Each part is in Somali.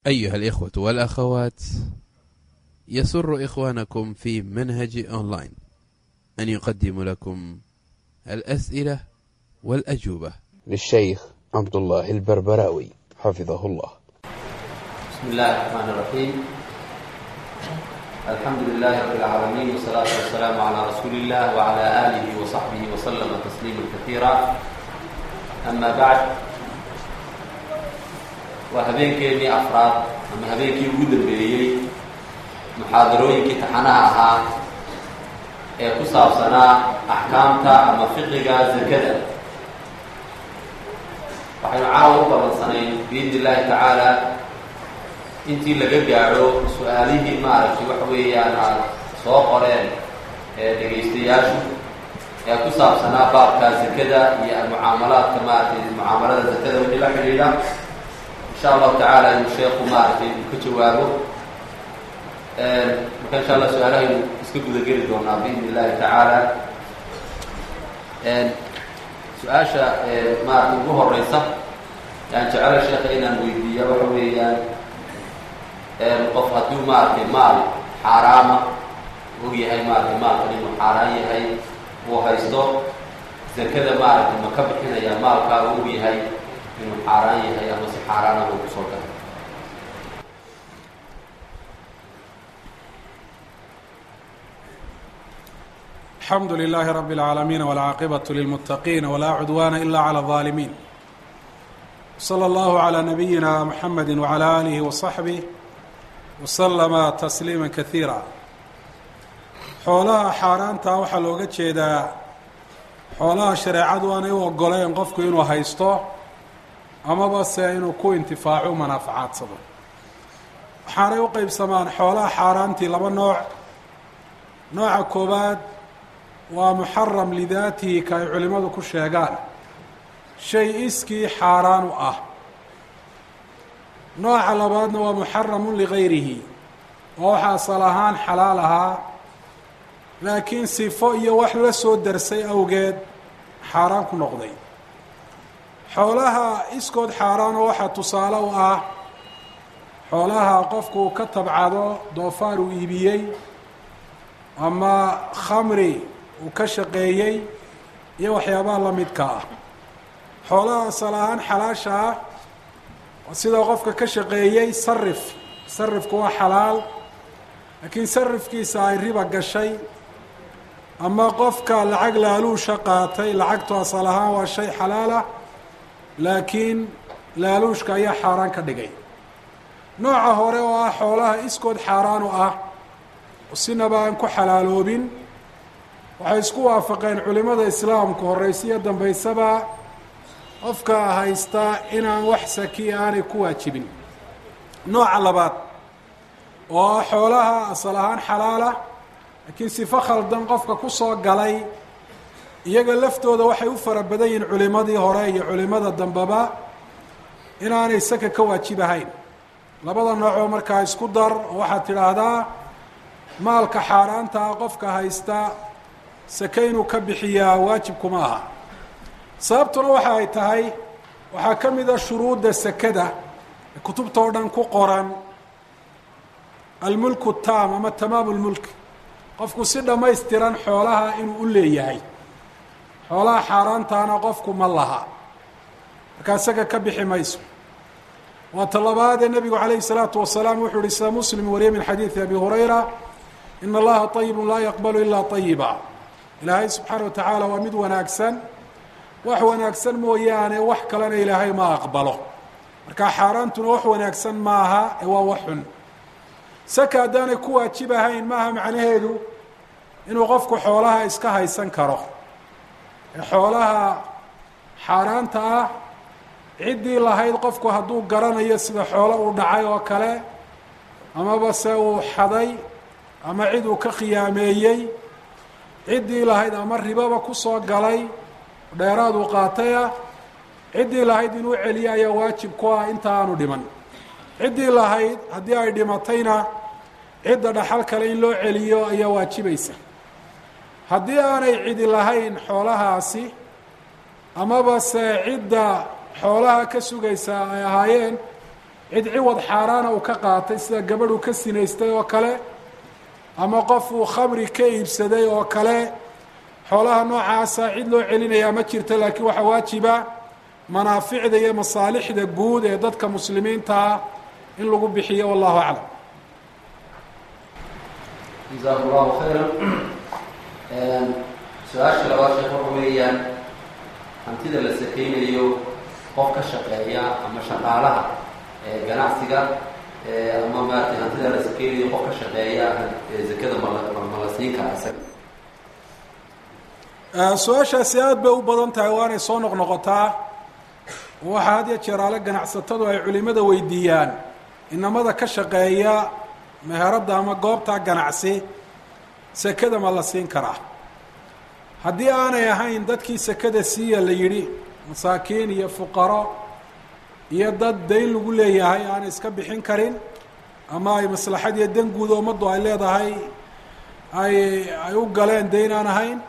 أيها الإخوة والأخوات يسر إخوانكم في منهج أونلاين أن يقدم لكم الأسئلة والأجوبة للشيخ عبد الله البربراوي حفظه الله بسم الله الرحمن الرحيم الحمد لله رب العالمين والصلاة والسلام على رسول الله وعلى آله وصحبه وسلم تسليما كثيرا أما بعد waa habeenkeennii afraad ama habeenkii ugu dambeeyey muxaadarooyinkii taxanaha ahaa ee ku saabsanaa axkaamta ama fiqiga zakada waxaynu caawa u ballansanayn biidni illaahi tacaala intii laga gaadho su-aalihii maaragtay waxa weeyaan aad soo qoreen ee dhegaystayaashu ee ku saabsanaa baabka zakada iyo mucaamalaadka maaragtay mucaamalada zakada wixii la xidhiidha insha allahu tacaala inuu sheeku maaragtay uu ka jawaabo marka insha allah su-aalahaynu iska gudageli doonaa biidni illahi tacaala su-aasha maaragtay ugu horeysa yaan jecela sheeka inaan weydiiya waxa weeyaan qof hadduu maaragtay maal xaaraama og yahay maaragtay maalkan inuu xaaraan yahay uu haysto zakada maaragtay ma ka bixinaya maalkaa uu og yahay inuu xaaraan yahay ama si xaaraana uu kusoo galay الحمد لله رب العالمين والعاقبة للمتقين ولا عدوان إلا على الظالمين صلى الله على نبينا محمد وعلى آله وصحبه وسلم تسليما كثيرا xoolaha xaaraanta waxaa looga jeedaa xoolaha shareecadu aanay u ogoleyn qofku inuu haysto amaba se inuu ku intifaaco manaafacadsado waxaanay u qeybsamaan xoolaha xaaraantii laba nooc nooca koowaad waa muxaram lidaatihi ka ay culimmadu ku sheegaan shay iskii xaaraan u ah nooca labaadna waa muxaramun ligayrihi oo waxa asal ahaan xalaal ahaa laakiin sifo iyo wax la soo darsay awgeed xaaraan ku noqday xoolaha iskood xaaraanoo waxaa tusaale u ah xoolaha qofku ka tabcado doofaar uu iibiyey ama khamri uu ka shaqeeyey iyo waxyaabaha la midka ah xoolaha asal ahaan xalaasha ah sida qofka ka shaqeeyey sarif sarifku waa xalaal laakiin sarifkiisa ay riba gashay ama qofka lacag laaluusha qaatay lacagtu asal ahaan waa shay xalaalah laakiin laaluushka ayaa xaaraan ka dhigay nooca hore oo ah xoolaha iskood xaaraan u ah oo sinaba aan ku xalaaloobin waxay isku waafaqeen culimada islaamku horeysiyo dambeysaba qofka haysta inaan wax sakiya aanay ku waajibin nooca labaad oo ah xoolaha asal ahaan xalaala laakiin sifo khaldan qofka ku soo galay iyaga laftooda waxay u fara badan yihiin culimadii hore iyo culimada dambeba inaanay saka ka waajibahayn labada noocoo markaa isku dar oo waxaad tidhaahdaa maalka xaaraanta ah qofka haysta sake inuu ka bixiyaa waajibkuma aha sababtuna waxa ay tahay waxaa ka mid a shuruudda sakada ee kutubta oo dhan ku qoran almulku taam ama tamaamu lmulk qofku si dhammaystiran xoolaha inuu u leeyahay xoolaha xaaraantaana qofku ma laha markaa isaga ka bixi mayso waa talabaadee nebigu calayhi salaatu wasalaam wuxuu uhi sida muslim wariye min xadiidi abi hurayra ina allaha طayibu laa yaqbalu ilaa طayiba ilaahay subxaana wa tacaala waa mid wanaagsan wax wanaagsan mooyaane wax kalena ilaahay ma aqbalo markaa xaaraantuna wax wanaagsan maaha ee waa wax xun saka haddaanay ku waajib ahayn maaha macnaheedu inuu qofku xoolaha iska haysan karo ee xoolaha xaaraanta ah ciddii lahayd qofku hadduu garanayo sida xoolo uu dhacay oo kale amaba se uu xaday ama cid uu ka khiyaameeyey ciddii lahayd ama ribaba kusoo galay dheeraad uu qaatay ah ciddii lahayd inuu celiyo ayaa waajib ku ah inta aanu dhiman ciddii lahayd haddii ay dhimatayna cidda dhaxal kale in loo celiyo ayaa waajibaysa haddii aanay cidi lahayn xoolahaasi amaba se cidda xoolaha ka sugaysa ay ahaayeen cid ciwad xaaraana uu ka qaatay sida gabadh uu ka sinaystay oo kale ama qof uu khamri ka iibsaday oo kale xoolaha noocaasa cid loo celinayaa ma jirto laakiin waxaa waajiba manaaficda iyo masaalixda guud ee dadka muslimiintaa in lagu bixiyo wallahu aclam jazaku allahu khayran su-aasha labaad sheekh waxa weeyaan hantida la sakeynayo qof ka shaqeeya ama shaqaalaha ganacsiga ama maaragtay hantida la sakeynayo qof ka shaqeeya zakada mala ma la siin karaa isaga su-aashaasi aada bay u badan tahay waanay soo noqnoqotaa waxaa had ya jeeraale ganacsatadu ay culimada weydiiyaan inamada ka shaqeeya meheradda ama goobta ganacsi sekada ma la siin karaa haddii aanay ahayn dadkii sekada siiya la yidhi masaakiin iyo fuqaro iyo dad dayn lagu leeyahay aanay iska bixin karin ama ay maslaxad iyo dan guud ummaddu ay leedahay ay ay u galeen dayn aan ahayn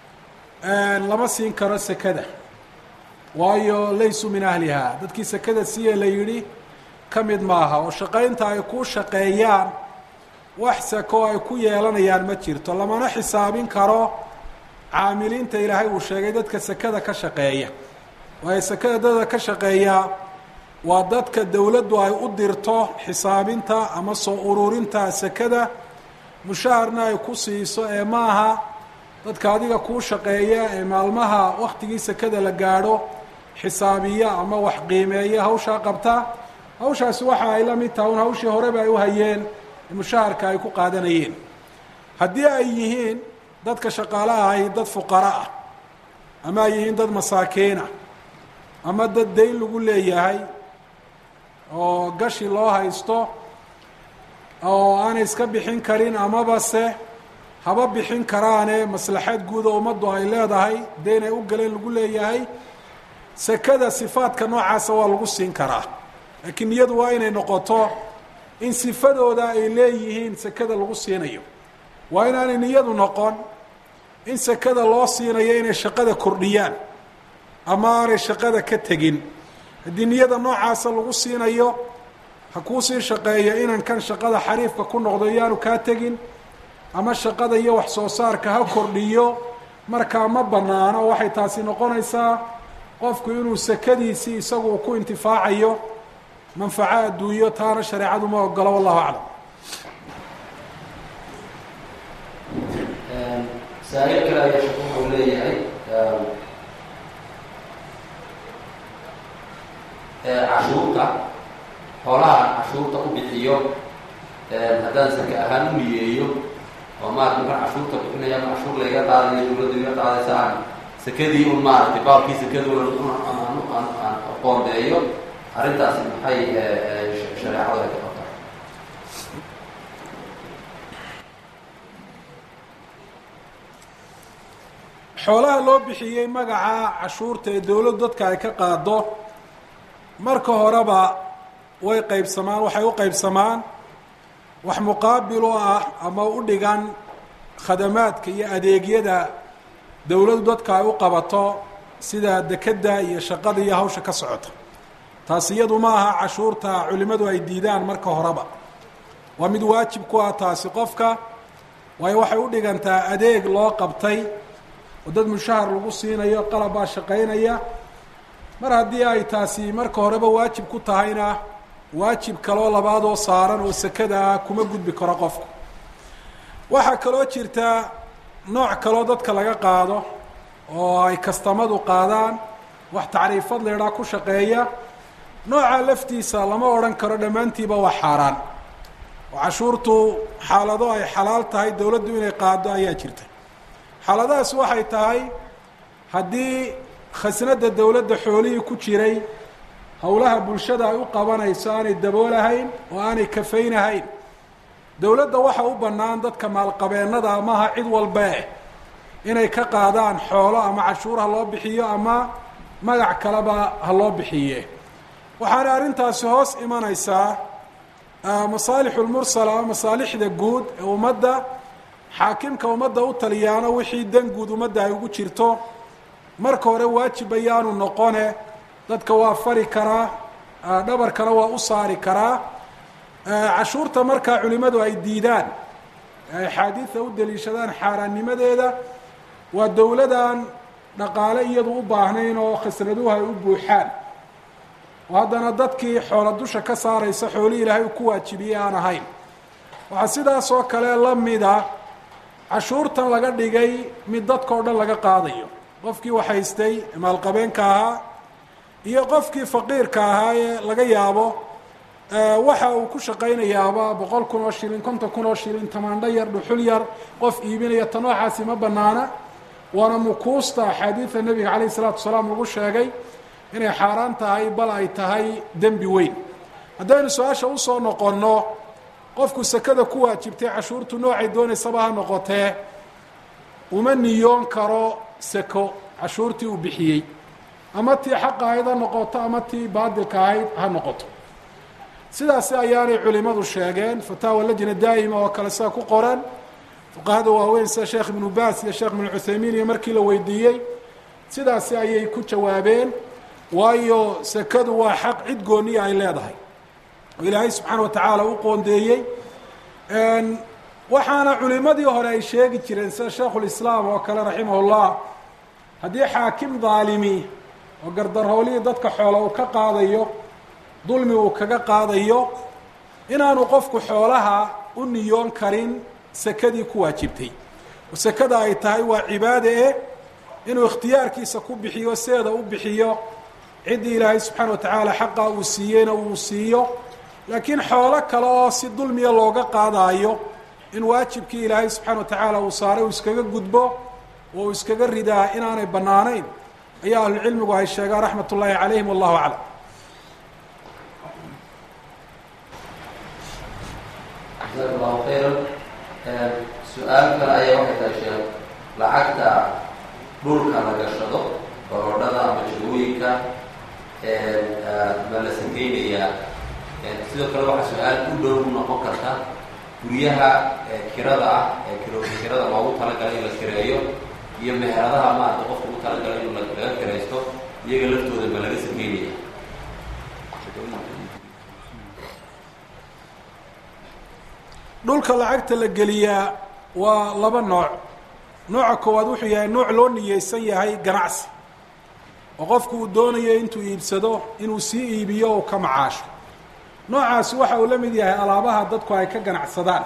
lama siin karo sekada waayo laysuu min ahliha dadkii sekada siiya la yidhi ka mid maaha oo shaqaynta ay ku shaqeeyaan wax seko ay ku yeelanayaan ma jirto lamana xisaabin karo caamiliinta ilaahay uu sheegay dadka sekada ka shaqeeya waayo sekada dadka ka shaqeeya waa dadka dowladdu ay u dirto xisaabinta ama soo ururinta sekada mushaharna ay ku siiso ee maaha dadka adiga kuu shaqeeya ee maalmaha waktigii sekada la gaadho xisaabiya ama wax qiimeeya hawshaa qabta hawshaasi waxa ay la mid taha un hawshii horeba ay u hayeen mushaharka ay ku qaadanayeen haddii ay yihiin dadka shaqaalaha ahi dad fuqara ah ama ay yihiin dad masaakiinah ama dad dayn lagu leeyahay oo gashi loo haysto oo aanay iska bixin karin amaba se haba bixin karaane maslaxad guud oo ummaddu ay leedahay dayn ay u galeen lagu leeyahay sekada sifaadka noocaasa waa lagu siin karaa laakiin niyadu waa inay noqoto in sifadooda ay leeyihiin sekada lagu siinayo waa inaanay niyadu noqon in sekada loo siinayo inay shaqada kordhiyaan ama aanay shaqada ka tegin haddii niyada noocaasa lagu siinayo ha kuu sii shaqeeyo inan kan shaqada xariifka ku noqdo iyaanu kaa tegin ama shaqada iyo wax soo saarka ha kordhiyo markaa ma banaano waxay taasi noqonaysaa qofku inuu sekadiisii isagu ku intifaacayo manfaco adduunyo taana shareecadu ma ogolo wallahu aclam saa-il kale ayaa sheku wuxuu leeyahay cashuurta xoolaha cashuurta u bixiyo haddaan sake ahaan u niyeeyo oo maarata markaan cashuurta bixinaya ama cashuur layga qaadayo dawladda iga qaadaysa aan sekadii un maaragtay baabkii sekaduna aan qoondeeyo arrintaasi maxay shareecadu ay ka qabtaa xoolaha loo bixiyey magaca cashuurta ee dowladdu dadka ay ka qaado marka horeba way qaybsamaan waxay u qaybsamaan wax muqaabil oo ah ama u dhigan khadamaadka iyo adeegyada dowladdu dadka ay u qabato sida dekedda iyo shaqada iyo hawsha ka socota taasi iyadu ma aha cashuurta culimmadu ay diidaan marka horeba waa mid waajib ku ah taasi qofka waayo waxay u dhigantaa adeeg loo qabtay oo dad mushahar lagu siinayo qalab baa shaqaynaya mar haddii ay taasi marka horeba waajib ku tahayna waajib kaloo labaad oo saaran oo sekada ah kuma gudbi karo qofku waxaa kaloo jirta nooc kaloo dadka laga qaado oo ay kastamadu qaadaan wax tacriifad leedhaa ku shaqeeya nooca laftiisa lama odhan karo dhammaantiiba waa xaaraan oo cashuurtu xaalado ay xalaal tahay dowladdu inay qaado ayaa jirta xaaladahaas waxay tahay haddii khasnada dowladda xoolihii ku jiray howlaha bulshada ay u qabanayso aanay daboolahayn oo aanay kafaynahayn dowladda waxa u bannaan dadka maalqabeennada amaha cid walbee inay ka qaadaan xoolo ama cashuur ha loo bixiyo ama magac kaleba ha loo bixiye waxaana arrintaasi hoos imanaysaa masaalixu lmursala ama masaalixda guud ee ummadda xaakimka ummadda u taliyaano wixii dan guud ummadda ay ugu jirto marka hore waajib ayaanu noqone dadka waa fari karaa dhabarkana waa u saari karaa cashuurta markaa culimadu ay diidaan ay axaadiida u daliishadaan xaaraannimadeeda waa dowladan dhaqaale iyadu u baahnayn oo khasraduhu ay u buuxaan oo haddana dadkii xoola dusha ka saaraysa xoolihii ilaahay ku waajibiyey aan ahayn waxaa sidaas oo kale la mida cashuurtan laga dhigay mid dadka o dhan laga qaadayo qofkii waxhaystay maalqabeenka ahaa iyo qofkii faqiirka ahaa ee laga yaabo waxa uu ku shaqaynayaaba boqol kun oo shilin konton kun oo shilin tamaandho yar dhuxul yar qof iibinaya ta noocaasi ma banaana waana mukuusta axaadiida nebiga calayh isalaatu wasalaam lagu sheegay inay xaaraan tahay bal ay tahay dembi weyn haddaynu su-aasha usoo noqonno qofku sekada ku waajibtay cashuurtu noocay doonaysaba ha noqotee uma niyoon karo seko cashuurtii uu bixiyey ama tii xaqa ahayd ha noqoto ama tii baadilka ahayd ha noqoto sidaasi ayaanay culimadu sheegeen fataawa lajna daa'ima oo kale sida ku qoran fuqahada waaweyn sida sheekh ibnu baas iyo sheekh ibnu cuthaymiin iyo markii la weydiiyey sidaasi ayay ku jawaabeen waayo sekadu waa xaq cid gooniya ay leedahay oo ilaahay subxaana wa tacaala u qoondeeyey waxaana culimadii hore ay sheegi jireen sida sheikhulislaam oo kale raximahullah haddii xaakim daalimi oo gardarhoolihii dadka xoola uu ka qaadayo dulmi uu kaga qaadayo inaanu qofku xoolaha u niyoon karin sekadii ku waajibtay oo sekada ay tahay waa cibaade eh inuu ikhtiyaarkiisa ku bixiyo seeda u bixiyo ciddii ilaahay subxaana wa tacaala xaqa uu siiyeyna uu siiyo laakiin xoolo kale oo si dulmiya looga qaadaayo in waajibkii ilaahay subxaana wa tacaala uu saaray uu iskaga gudbo oo uu iskaga ridaa inaanay bannaanayn ayaa ahlucilmigu ay sheegaan raxmat ullaahi calayhim wallahu aclam jazaak allahu khayran su-aal kale ayaa waxay tahay sheekh lacagta dhulka la gashado baroodhada ama jagooyinka ma la sakeynayaa sidoo kale waxaa su-aal u dhow noqon karta guryaha kirada ah ee kiro kirada loogu talagalay in la kireeyo iyo meheradaha maarata qofka ugu talagalay in laga kiraysto iyaga laftooda ma laga sakeynaya dhulka lacagta la geliyaa waa laba nooc nooca koowaad wuxuu yahay nooc loo niyeysan yahay ganacsi oo qofku uu doonayo intuu iibsado inuu sii iibiyo uu ka macaasho noocaasi waxa uu la mid yahay alaabaha dadku ay ka ganacsadaan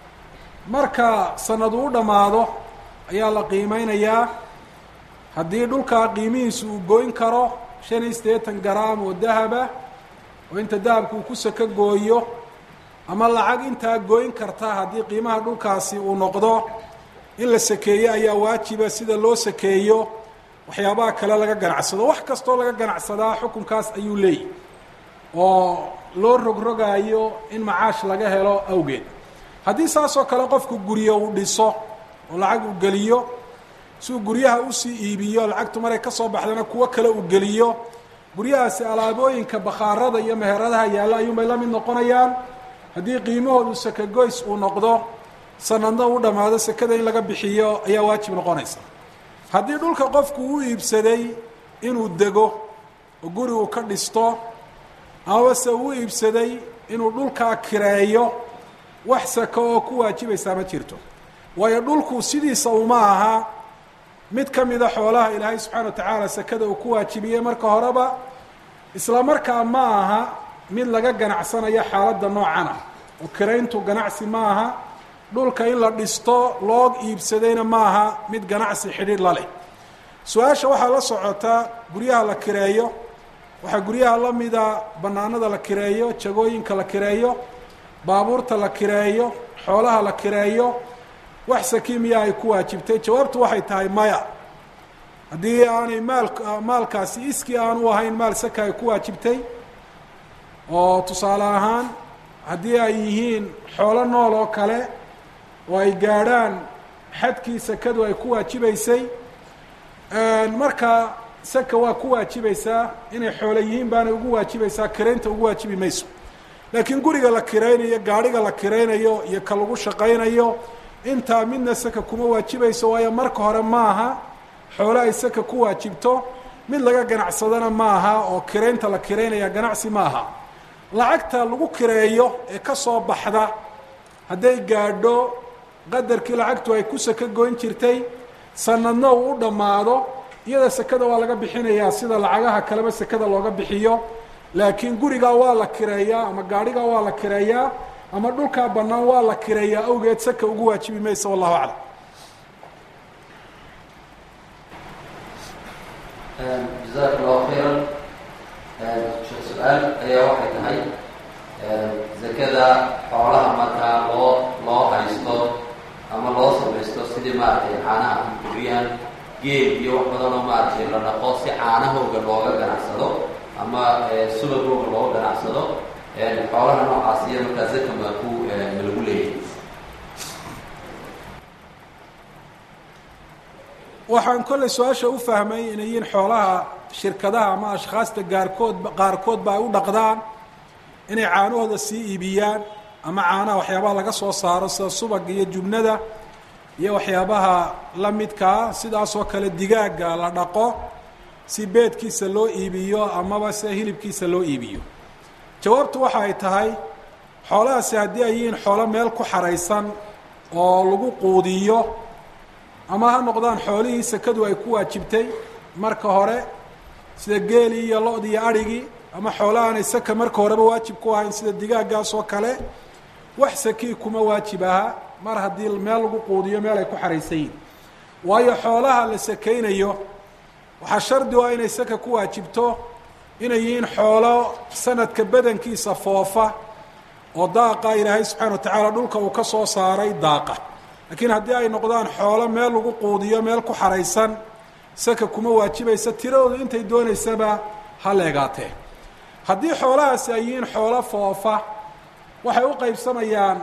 marka sanadu u dhammaado ayaa la qiimeynayaa haddii dhulkaa qiimihiisu uu goyn karo shan iyo siddeetan garaam oo dahaba oo inta dahabka uu ku sako gooyo ama lacag intaa goyn karta haddii qiimaha dhulkaasi uu noqdo in la sakeeyo ayaa waajiba sida loo sakeeyo waxyaabaha kale laga ganacsado wax kastoo laga ganacsadaa xukunkaas ayuu leeyahy oo loo rogrogaayo in macaash laga helo awgeed haddii saasoo kale qofku guryo uu dhiso oo lacag uu geliyo si uu guryaha usii iibiyo lacagtu maray ka soo baxdana kuwo kale uu geliyo guryahaasi alaabooyinka bakhaarada iyo meheradaha yaalla ayuunbay la mid noqonayaan haddii qiimahoodu sakagoys uu noqdo sanadna u dhammaado sekada in laga bixiyo ayaa waajib noqonaysa haddii dhulka qofku u iibsaday inuu dego oo guri uu ka dhisto amase uu iibsaday inuu dhulkaa kireeyo wax sako oo ku waajibaysaa ma jirto waayo dhulku sidiisa uma aha mid ka mida xoolaha ilaahay subxaana wa tacaala sekada uu ku waajibiyey marka horeba isla markaa ma aha mid laga ganacsanayo xaaladda noocan ah oo kirayntu ganacsi ma aha dhulka in la dhisto loo iibsadayna ma aha mid ganacsi xidhiidh la leh su-aasha waxaa la socota guryaha la kireeyo waxaa guryaha la mida bannaanada la kireeyo jagooyinka la kireeyo baabuurta la kireeyo xoolaha la kireeyo wax saki miya ay ku waajibtay jawaabtu waxay tahay maya haddii aanay maal maalkaasi iskii aan u ahayn maal saka ay ku waajibtay oo tusaale ahaan haddii ay yihiin xoolo nool oo kale oo ay gaadhaan xadkii sakadu ay ku waajibaysay marka saka waa ku waajibaysaa inay xoolo yihiin baanay ugu waajibaysaa kiraynta ugu waajibi mayso laakiin guriga la kiraynayo gaadhiga la kiraynayo iyo ka lagu shaqaynayo intaa midna saka kuma waajibayso waayo marka hore maaha xoolo ay saka ku waajibto mid laga ganacsadana maaha oo kiraynta la kiraynaya ganacsi maaha lacagta lagu kireeyo ee ka soo baxda hadday gaadho qadarkii lacagtu ay ku saka goyn jirtay sanadna uu u dhammaado iyada sekada waa laga bixinayaa sida lacagaha kaleba sekada looga bixiyo laakiin gurigaa waa la kireeyaa ama gaadhigaa waa la kireeyaa ama dhulkaa bannaan waa la kireeyaa awgeed saka ugu waajibi maysa wallahu aclam jazaaka allahu khayran sheekh su-aal ayaa waxay tahay zakada xoolaha markaa loo loo haysto ama loo samaysto sidii maaragtay caanaha kuriyaan geel iyo wax badan oo maaragtay la dhaqo si caanahooga looga ganacsado ama subagooga looga ganacsado xoolaha noocaas iyo markaa zaka ma ku ma lagu leeyahay waxaan kollay su-aasha u fahmay inay yihiin xoolaha shirkadaha ama ashkhaasta gaarkood qaarkoodba ay u dhaqdaan inay caanahooda sii iibiyaan ama caanaha waxyaabaha laga soo saaro sida subag iyo jubnada iyo waxyaabaha la midkaa sidaasoo kale digaaga la dhaqo si beedkiisa loo iibiyo amaba se hilibkiisa loo iibiyo jawaabtu waxa ay tahay xoolahaasi haddii ay yihiin xoolo meel ku xaraysan oo lagu quudiyo ama ha noqdaan xoolihii sekadu ay ku waajibtay marka hore sida geelii iyo lo-dii iyo adhigii ama xoolahaanay saka marka horeba waajib ku ahayn sida digaaggaas oo kale wax sakii kuma waajib aha mar haddii meel lagu quudiyo meel ay ku xaraysan yihin waayo xoolaha la sakaynayo waxaa shardi u ah inay saka ku waajibto inay yihiin xoolo sanadka badankiisa foofa oo daaqa ilaahay subxaana wa tacaala dhulka uu ka soo saaray daaqa laakiin haddii ay noqdaan xoolo meel lagu quudiyo meel ku xaraysan saka kuma waajibaysa tiradoodu intay doonaysaba ha leegaatee haddii xoolahaasi ay yihiin xoolo foofa waxay u qaybsamayaan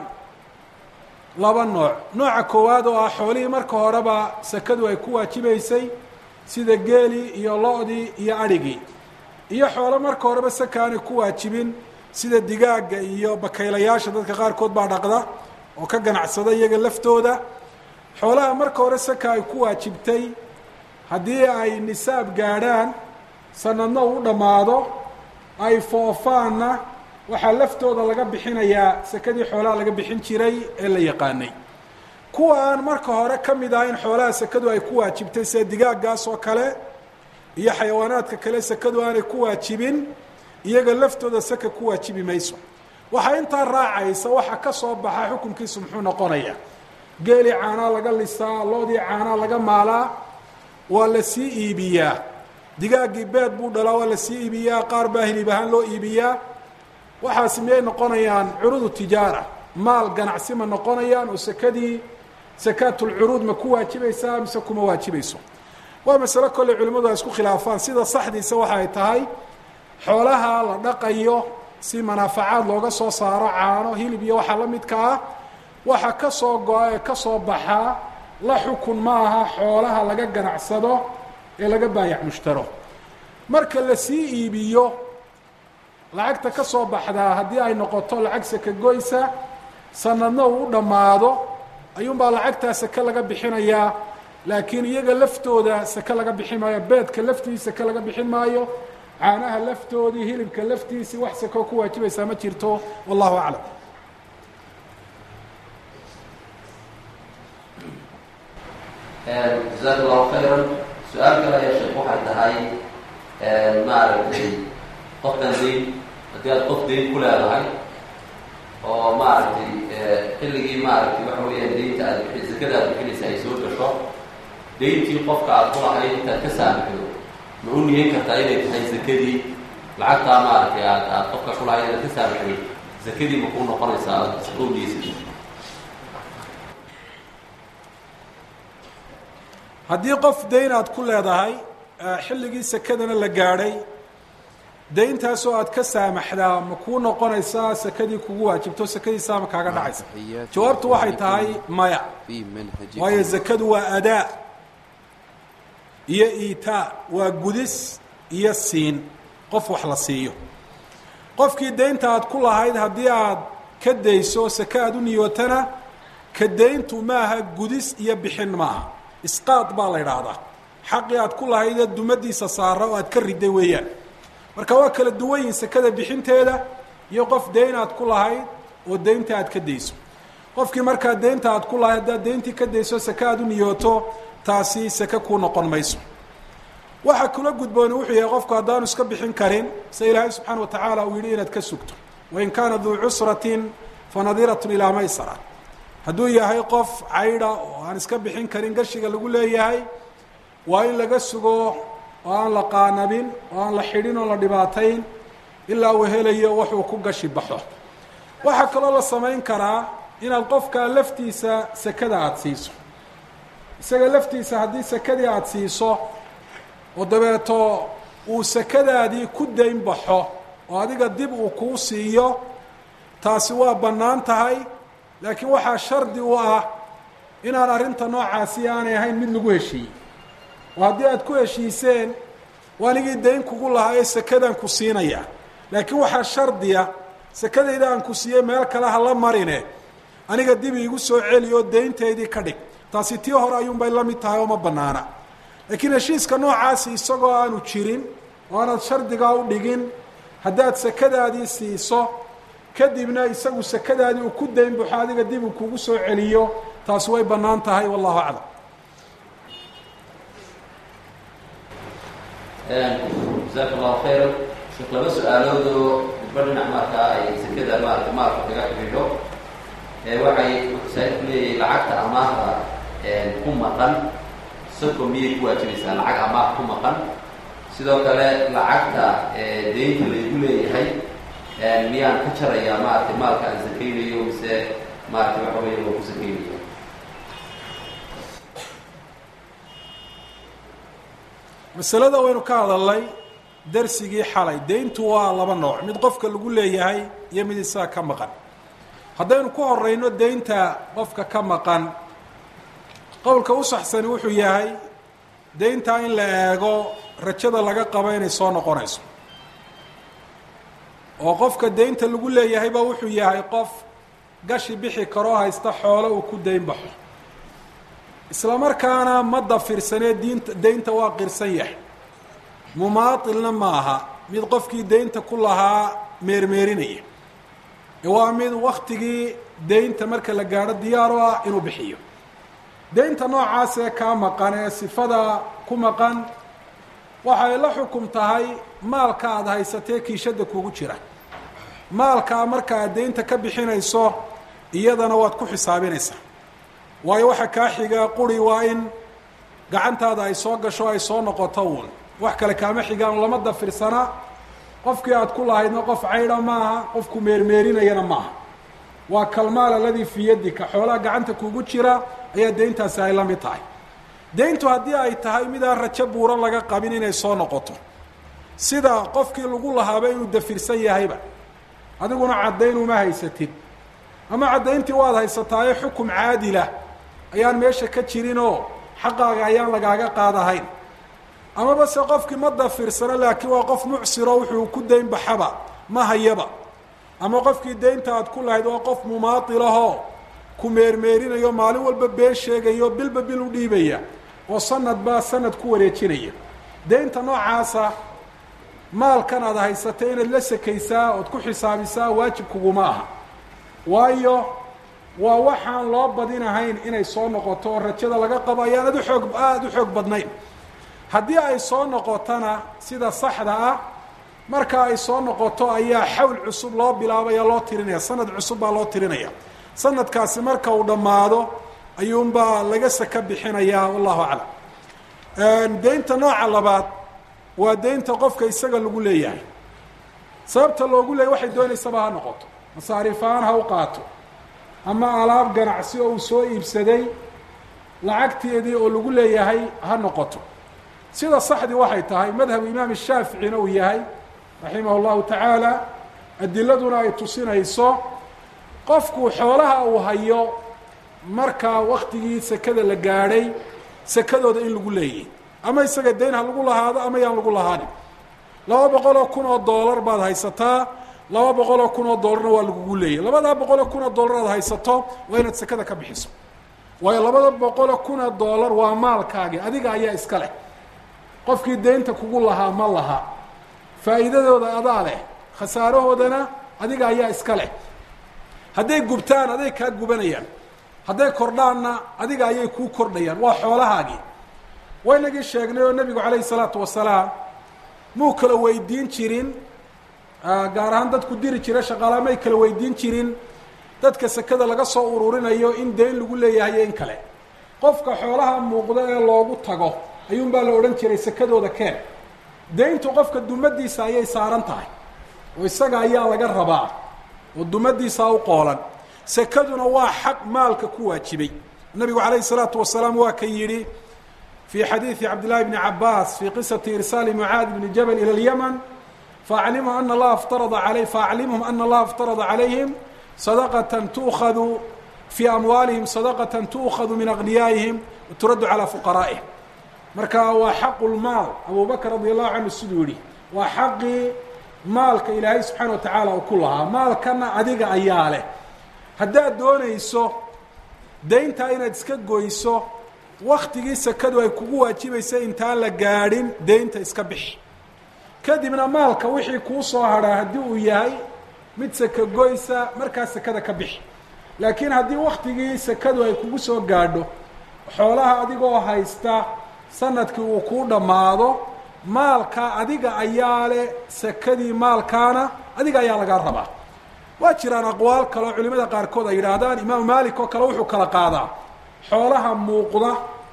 laba nooc nooca koowaad oo ah xoolihii marka horeba sakadu ay ku waajibaysay sida geelii iyo lo-dii iyo adhigii iyo xoolo marka horeba saka aanay ku waajibin sida digaagga iyo bakaylayaasha dadka qaarkood baa dhaqda oo ka ganacsada iyaga laftooda xoolaha marka hore saka ay ku waajibtay haddii ay nisaab gaadhaan sanadna uu dhammaado ay foofaanna waxaa laftooda laga bixinayaa sakadii xoolaha laga bixin jiray ee la yaqaanay kuwa aan marka hore ka mid ahayn xoolaha sakadu ay ku waajibtay sida digaaggaas oo kale iyo xayawaanaadka kale sakadu aanay ku waajibin iyaga laftooda saka ku waajibi mayso waxaa intaa raacaysa waxa ka soo baxa xukunkiisu muxuu noqonayaa geelii caanaa laga lisaa loodii caanaa laga maalaa waa la sii iibiyaa digaaggii beed buu dhalaa waa la sii iibiyaa qaar baa hilib ahaan loo iibiyaa waxaasi miyay noqonayaan curudu tijaara maal ganacsi ma noqonayaan oo sakadii sakaatulcuruud ma ku waajibaysaa mise kuma waajibayso waa masalo kolley culimmadu ay isku khilaafaan sida saxdiisa waxa ay tahay xoolaha la dhaqayo si manaafacaad looga soo saaro caano hilib iyo waxaa la midka ah waxa ka soo go-a ee ka soo baxaa la xukun ma aha xoolaha laga ganacsado ee laga baayac mushtaro marka la sii iibiyo lacagta ka soo baxdaa haddii ay noqoto lacag saka goysa sanadna uu u dhammaado ayuunbaa lacagtaa sake laga bixinayaa laakiin iyaga laftooda sake laga bixin maayo beedka laftiisa sake laga bixin maayo caanaha laftoodii hilibka laftiisii wax sakoo ku waajibaysaa ma jirto wallahu aclam jazaak allahu khayran su-aal kale ayaa sheekh waxay tahay maaragtay qofkan dayn haddii aad qof dayn ku leedahay oo maaragtay xilligii maaragtay waxa weeyaan daynta aad bixi zakada aad bixinaysa ay soo gasho dayntii qofka aad ku lahayd intaad ka saamaxdo ma u niyan kartaa inay tahay zakadii lacagtaa maaragtay aad aad qofka ku lahayd inaad ka saamaxdo zakadii ma kuu noqonaysaa aad u niyeysa haddii qof dayn aad ku leedahay xilligii sakadana la gaadhay dayntaasoo aad ka saamaxdaa ma kuu noqonaysaa sakadii kugu waajibto sakadiisaa ma kaaga dhacaysa jawaabtu waxay tahay maya waayo zakadu waa adaa iyo iitaa waa gudis iyo siin qof wax la siiyo qofkii daynta aad ku lahayd haddii aad ka dayso sake aad u niyootana ka dayntu maaha gudis iyo bixin maaha isqaad baa la idhaahdaa xaqii aad ku lahaydee dumadiisa saara oo aad ka riday weeyaan marka waa kala duwan yihin sekada bixinteeda iyo qof deyn aad ku lahayd oo deynta aad ka dayso qofkii markaa deynta aad ku lahayd haddaad deyntii ka dayso seke aad u niyooto taasi seke kuu noqon mayso waxa kula gudbooni wuxuu yahay qofku haddaanu iska bixin karin se ilaahay subxaana wa tacaala uu yidhi inaad ka sugto wain kaana duu cusratin fanadiratun ilaa maysara hadduu yahay qof caydha oo aan iska bixin karin gashiga lagu leeyahay waa in laga sugo oo aan la qaanabin oo aan la xidhin oo la dhibaatayn ilaa uu helayo waxuu ku gashi baxo waxaa kaloo la samayn karaa inaad qofka laftiisa sekada aada siiso isaga laftiisa haddii sekadii aada siiso oo dabeeto uu sekadaadii ku dayn baxo oo adiga dib uu kuu siiyo taasi waa bannaan tahay laakiin waxaa shardi u ah inaan arrinta noocaasi aanay ahayn mid lagu heshiiyey oo haddii aad ku heshiiseen waanigii dayn kugu lahaa ee sekadaan ku siinaya laakiin waxaa shardiya sekadayda aan ku siiyey meel kale ha la marine aniga dib iigu soo celi oo dayntaydii ka dhig taasi tii hore ayuunbay la mid tahay oo ma bannaana laakiin heshiiska noocaasi isagoo aanu jirin oo aanaad shardigaa u dhigin haddaad sekadaadii siiso kadibna isagu sekadaadii uu ku dayn baxo adiga dib uu kugu soo celiyo taasi way bannaan tahay wallahu aclam jasaaka allahu khayra sheekh laba su-aaloodoo midba dhinac markaa ay sekada maarata maalka kaga xidhiidho waxay saa-il ku leeyahay lacagta amaahda ku maqan sako miyay ku waajibaysaa lacag amaah ku maqan sidoo kale lacagta deynta laygu leeyahay miyaan ka jarayaa maaragtay maalka aan sakaynayo mise maaragtay waxa weya waa ku sakaynayo masalada waynu ka hadalnay darsigii xalay deyntu waa laba nooc mid qofka lagu leeyahay iyo mid isaga ka maqan haddaynu ku horeyno deynta qofka ka maqan qowlka u saxsani wuxuu yahay deyntaa in la eego rajada laga qabo inay soo noqonayso oo qofka deynta lagu leeyahayba wuxuu yahay qof gashi bixi karoo haysta xoolo uu ku dayn baxo isla markaana ma dafirsanee diinta deynta waa qirsan yahay mumaatilna ma aha mid qofkii deynta ku lahaa meermeerinaya ee waa mid waktigii deynta marka la gaadho diyaar u ah inuu bixiyo deynta noocaas ee kaa maqan ee sifada ku maqan waxay la xukum tahay maalka aada haysatee kiishada kugu jira maalkaa marka aad deynta ka bixinayso iyadana waad ku xisaabinaysaa waayo waxa kaa xiga quri waa in gacantaada ay soo gasho ay soo noqoto uun wax kale kaama xigaan lama dafirsana qofkii aad ku lahaydna qof caydha maaha qofku meermeerinayana maaha waa kalmaal aladii fii yadika xoolaha gacanta kugu jira ayaa deyntaasi ay la mid tahay deyntu haddii ay tahay midaan rajo buuro laga qabin inay soo noqoto sida qofkii lagu lahaaba inuu dafirsan yahayba adiguna caddayn uma haysatid ama caddayntii waad haysataaye xukum caadilah ayaan meesha ka jirinoo xaqaaga ayaan lagaaga qaadahayn amaba se qofkii ma dafirsano laakiin waa qof mucsiro wuxuu ku dayn baxaba ma hayaba ama qofkii deynta aad ku lahayd waa qof mumaatilahoo ku meermeerinayo maalin walba been sheegayo bilba bil u dhiibaya oo sanadba sanad ku wareejinaya deynta noocaasa maalkan aad haysatay inaad la sekaysaa ood ku xisaabisaa waajib kuguma aha waayo waa waxaan loo badinahayn inay soo noqoto oo rajada laga qabo ayaan ad uxoog aada u xoog badnayn haddii ay soo noqotona sida saxda ah marka ay soo noqoto ayaa xawl cusub loo bilaabaya loo tirinaya sanad cusub baa loo tirinaya sanadkaasi marka uu dhammaado ayuunbaa laga saka bixinayaa wallahu aclam deynta nooca labaad waa deynta qofka isaga lagu leeyahay sababta loogu leeyay waxay doonaysaba ha noqoto masaariifaan ha u qaato ama alaab ganacsi oo uu soo iibsaday lacagteedii oo lagu leeyahay ha noqoto sida saxdii waxay tahay madhabu imaam shaaficina uu yahay raximah llahu tacaala adiladuna ay tusinayso qofku xoolaha uu hayo markaa waktigii sekada la gaadhay sekadooda in lagu leeyay ama isaga dayn ha lagu lahaado ama yaan lagu lahaanin laba boqoloo kun oo doolar baad haysataa laba boqoloo kun oo doolarna waa lagugu leeyay labadaa boqoloo kun oo doolar aad haysato waa inaad sekada ka bixiso waayo labada boqoloo kun oo doolar waa maalkaagi adiga ayaa iska leh qofkii deynta kugu lahaa ma laha faa'iidadooda adaa leh khasaarahoodana adiga ayaa iska leh hadday gubtaan aday kaa gubanayaan hadday kordhaanna adiga ayay kuu kordhayaan waa xoolahaagii waynagii sheegnay oo nebigu calayhi salaatu wasalaam muu kala weydiin jirin gaar ahaan dadku diri jira shaqaala may kala weydiin jirin dadka sekada laga soo ururinayo in deyn lagu leeyahay iyo in kale qofka xoolaha muuqda ee loogu tago ayuun baa la odhan jiray sekadooda keen deyntu qofka dumadiisa ayay saaran tahay oo isaga ayaa laga rabaa oo dumadiisaa u qoolan sekaduna waa xaq maalka ku waajibay nabigu calayhi salaatu wasalaam waa ka yidhi fii xadiidi cabdillahi bni cabaas fii qisati irsaali mucaad bni jabal ila lyaman faaclimhum ana allaha ftarada alay faaclimhum ana allaha iftarada calayhim sadaqatan tuukhadu fii amwaalihim sadaqatan tuukhadu min agniyaa'ihim waturaddu calaa fuqaraa'ihim marka waa xaqu lmaal abu bakr radi allahu canhu siduu yihi waa xaqii maalka ilaahay subxaana wa tacaala uu ku lahaa maalkana adiga ayaa leh haddaad doonayso deyntaa inaad iska goyso waktigii sekadu ay kugu waajibaysa intaan la gaadhin deynta iska bixi kadibna maalka wixii kuu soo hadhaa haddii uu yahay mid seka goysa markaa sekada ka bixi laakiin haddii waktigii sekadu ay kugu soo gaadho xoolaha adigoo haysta sanadkii uu kuu dhammaado maalka adiga ayaa leh sekadii maalkaana adiga ayaa lagaa rabaa waa jiraan aqwaal kale oo culimada qaarkood ay yidhaahdaan imaamu maalik oo kale wuxuu kala qaadaa xoolaha muuqda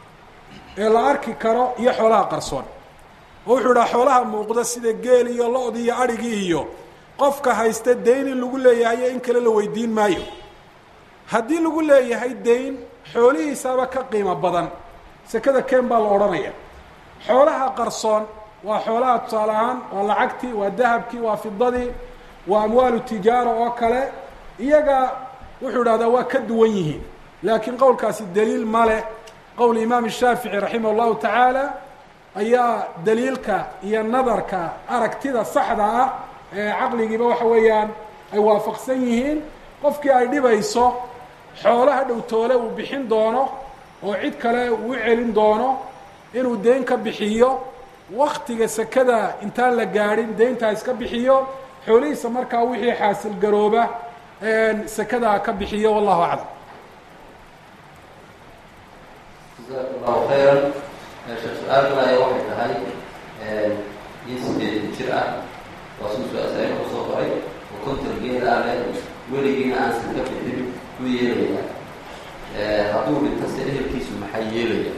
ee la arki karo iyo xoolaha qarsoon oo wuxuu idhaha xoolaha muuqda sida geel iyo lo-di iyo adhigii iyo qofka haysta deyn in lagu leeyahay iyo in kale la weydiin maayo haddii lagu leeyahay deyn xoolihiisaaba ka qiimo badan sekada keen baa la odhanaya xoolaha qarsoon waa xoolaha tusaale ahaan waa lacagtii waa dahabkii waa fidadii waa amwaalu tijaara oo kale iyaga wuxuu idhahdaa waa ka duwan yihiin laakiin qowlkaasi daliil ma leh qowl imaam shaafici raximah llahu tacaala ayaa daliilka iyo nadarka aragtida saxda ah ee caqligiiba waxa weeyaan ay waafaqsan yihiin qofkii ay dhibayso xoolaha dhowtoole uu bixin doono oo cid kale uu celin doono inuu deyn ka bixiyo waktiga sekada intaan la gaadhin deyntaa iska bixiyo xoolihiisa markaa wixii xaasil garooba sekadaa ka bixiyo wallahu aclam jazaak allahu khayran sheekh su-aal kale ayaa waxay tahay nin sideetan jir ah waa suu su-aasaain kusoo qoray oo konton geed ah leh weligiina aansan ka bixin u yeelaya hadduu dhinto se ehelkiisu maxay yeelaya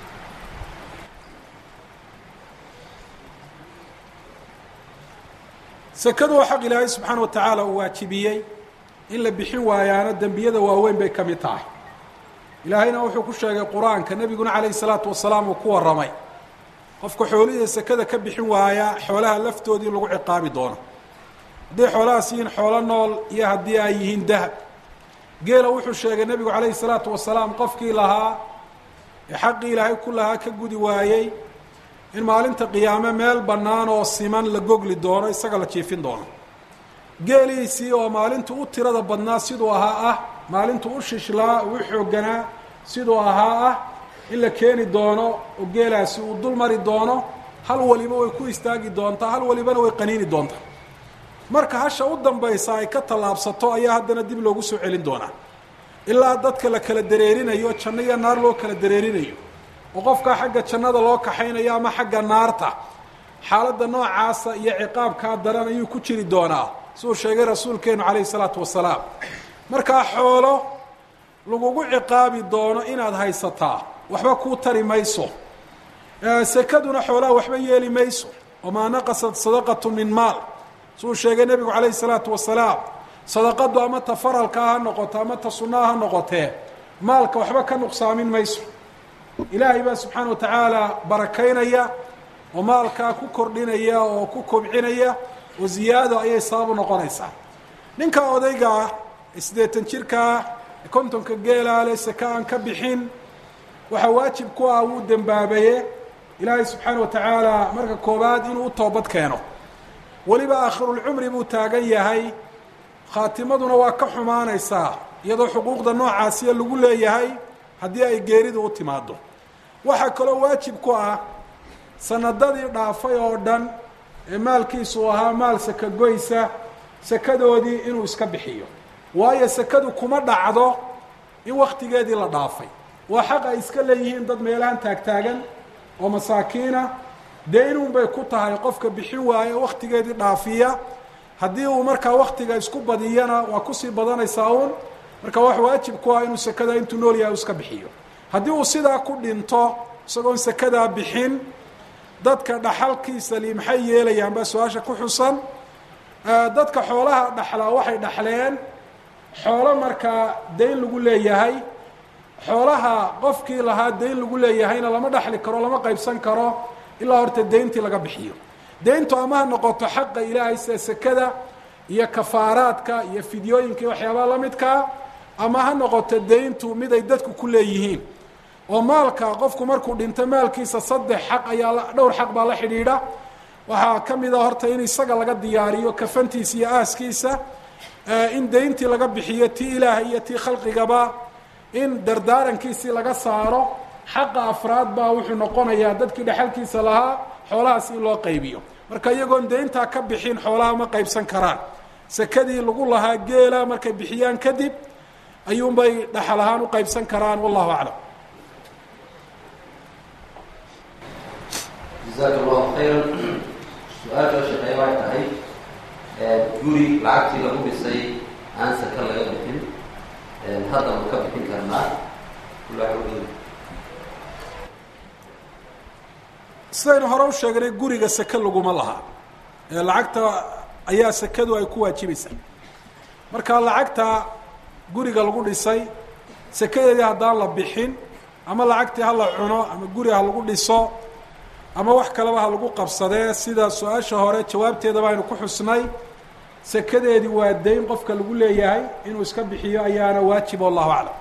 sekadu waa xaq ilaahay subxaana wa tacaala uu waajibiyey in la bixin waayaana dembiyada waaweyn bay ka mid tahay ilaahayna wuxuu ku sheegay qur-aanka nebiguna calayhi salaatu wasalaam uu ku warramay qofka xoolihii sekada ka bixin waaya xoolaha laftoodii in lagu ciqaabi doono hadday xoolahaas yihiin xoolo nool iyo haddii ay yihiin dahab geela wuxuu sheegay nebigu calayhi salaatu wasalaam qofkii lahaa ee xaqii ilaahay ku lahaa ka gudi waayey in maalinta qiyaame meel bannaan oo siman la gogli doono isaga la jiifin doono geeliisii oo maalintu u tirada badnaa siduu ahaa ah maalintu u shishlaa u xoogganaa siduu ahaa ah in la keeni doono oo geelaasi uu dul mari doono hal waliba way ku istaagi doontaa hal walibana way qaniini doontaa marka hasha u dambaysa ay ka tallaabsato ayaa haddana dib loogu soo celin doonaa ilaa dadka la kala dareerinayo janno iyo naar loo kala dareerinayo oo qofkaa xagga jannada loo kaxaynayo ama xagga naarta xaaladda noocaasa iyo ciqaabkaa daran ayuu ku jiri doonaa siduu sheegay rasuulkeenu calayhi salaatu wasalaam markaa xoolo lagugu ciqaabi doono inaad haysataa waxba kuu tari mayso sekaduna xoolaha waxba yeeli mayso wamaa naqasat sadaqatu min maal siduu sheegay nebigu calayhi salaatu wasalaam sadaqadu ama ta faralkaa ha noqoto ama ta sunnaha ha noqotee maalka waxba ka nuqsaamin mayso ilaahay baa subxaana wa tacaala barakaynaya oo maalkaa ku kordhinaya oo ku kobcinaya oo ziyaado ayay sababu noqonaysaa ninka odayga ah siddeetan jirkaa kontonka geelaale seka aan ka bixin waxaa waajib ku ah wuu dembaabaye ilaahay subxaana wa tacaala marka koobaad inuu u toobad keeno weliba aakhirulcumri buu taagan yahay khaatimaduna waa ka xumaanaysaa iyadoo xuquuqda noocaasiya lagu leeyahay haddii ay geeridu u timaado waxaa kaloo waajib ku ah sanadadii dhaafay oo dhan ee maalkiisu ahaa maal sakagoysa sakadoodii inuu iska bixiyo waayo sakadu kuma dhacdo in waktigeedii la dhaafay waa xaq ay iska leeyihiin dad meelahan taagtaagan oo masaakiina dee inuun bay ku tahay qofka bixin waaye waktigeedii dhaafiya haddii uu markaa waktiga isku badiyana waa kusii badanaysaa uun marka wax waajib ku ah inuu sakada intuu nool yahay u iska bixiyo haddii uu sidaa ku dhinto isagoon sakadaa bixin dadka dhaxalkiisa li maxay yeelayaan baa su-aasha ku xusan dadka xoolaha dhaxlaa waxay dhaxleen xoolo markaa dayn lagu leeyahay xoolaha qofkii lahaa dayn lagu leeyahayna lama dhaxli karo lama qaybsan karo ilaa horta dayntii laga bixiyo dayntu ama ha noqoto xaqa ilaahay sida sekada iyo kafaaraadka iyo fidyooyinka iyo waxyaabaha lamidkaa ama ha noqoto dayntu mid ay dadku ku leeyihiin oo maalka qofku markuu dhinto maalkiisa saddex xaq ayaa dhowr xaq baa la xidhiidha waxaa ka mid a horta in isaga laga diyaariyo kafantiisa iyo aaskiisa in dayntii laga bixiyo tii ilaahay iyo tii khalqigaba in dardaarankiisii laga saaro xaqa afraad baa wuxuu noqonayaa dadkii dhexalkiisa lahaa xoolahaas in loo qaybiyo marka iyagoon dayntaa ka bixin xoolaha ma qaybsan karaan sakadii lagu lahaa geela markay bixiyaan kadib ayuunbay dhaxal ahaan u qaybsan karaan wallahu aclam jazaaka allahu khayran su-aasha sheekay waxay tahay guri lacagtii lagu dhisay aan saka laga bixin hadda ma ka bixin karnaa sidaynu hore u sheegnay guriga sake laguma laha ee lacagta ayaa sakadu ay ku waajibaysaa marka lacagta guriga lagu dhisay sakadeedii haddaan la bixin ama lacagtii ha la cuno ama guri ha lagu dhiso ama wax kaleba ha lagu qabsadee sida su-aasha hore jawaabteedaba aynu ku xusnay sakadeedii waa dayn qofka lagu leeyahay inuu iska bixiyo ayaana waajib wallahu aclam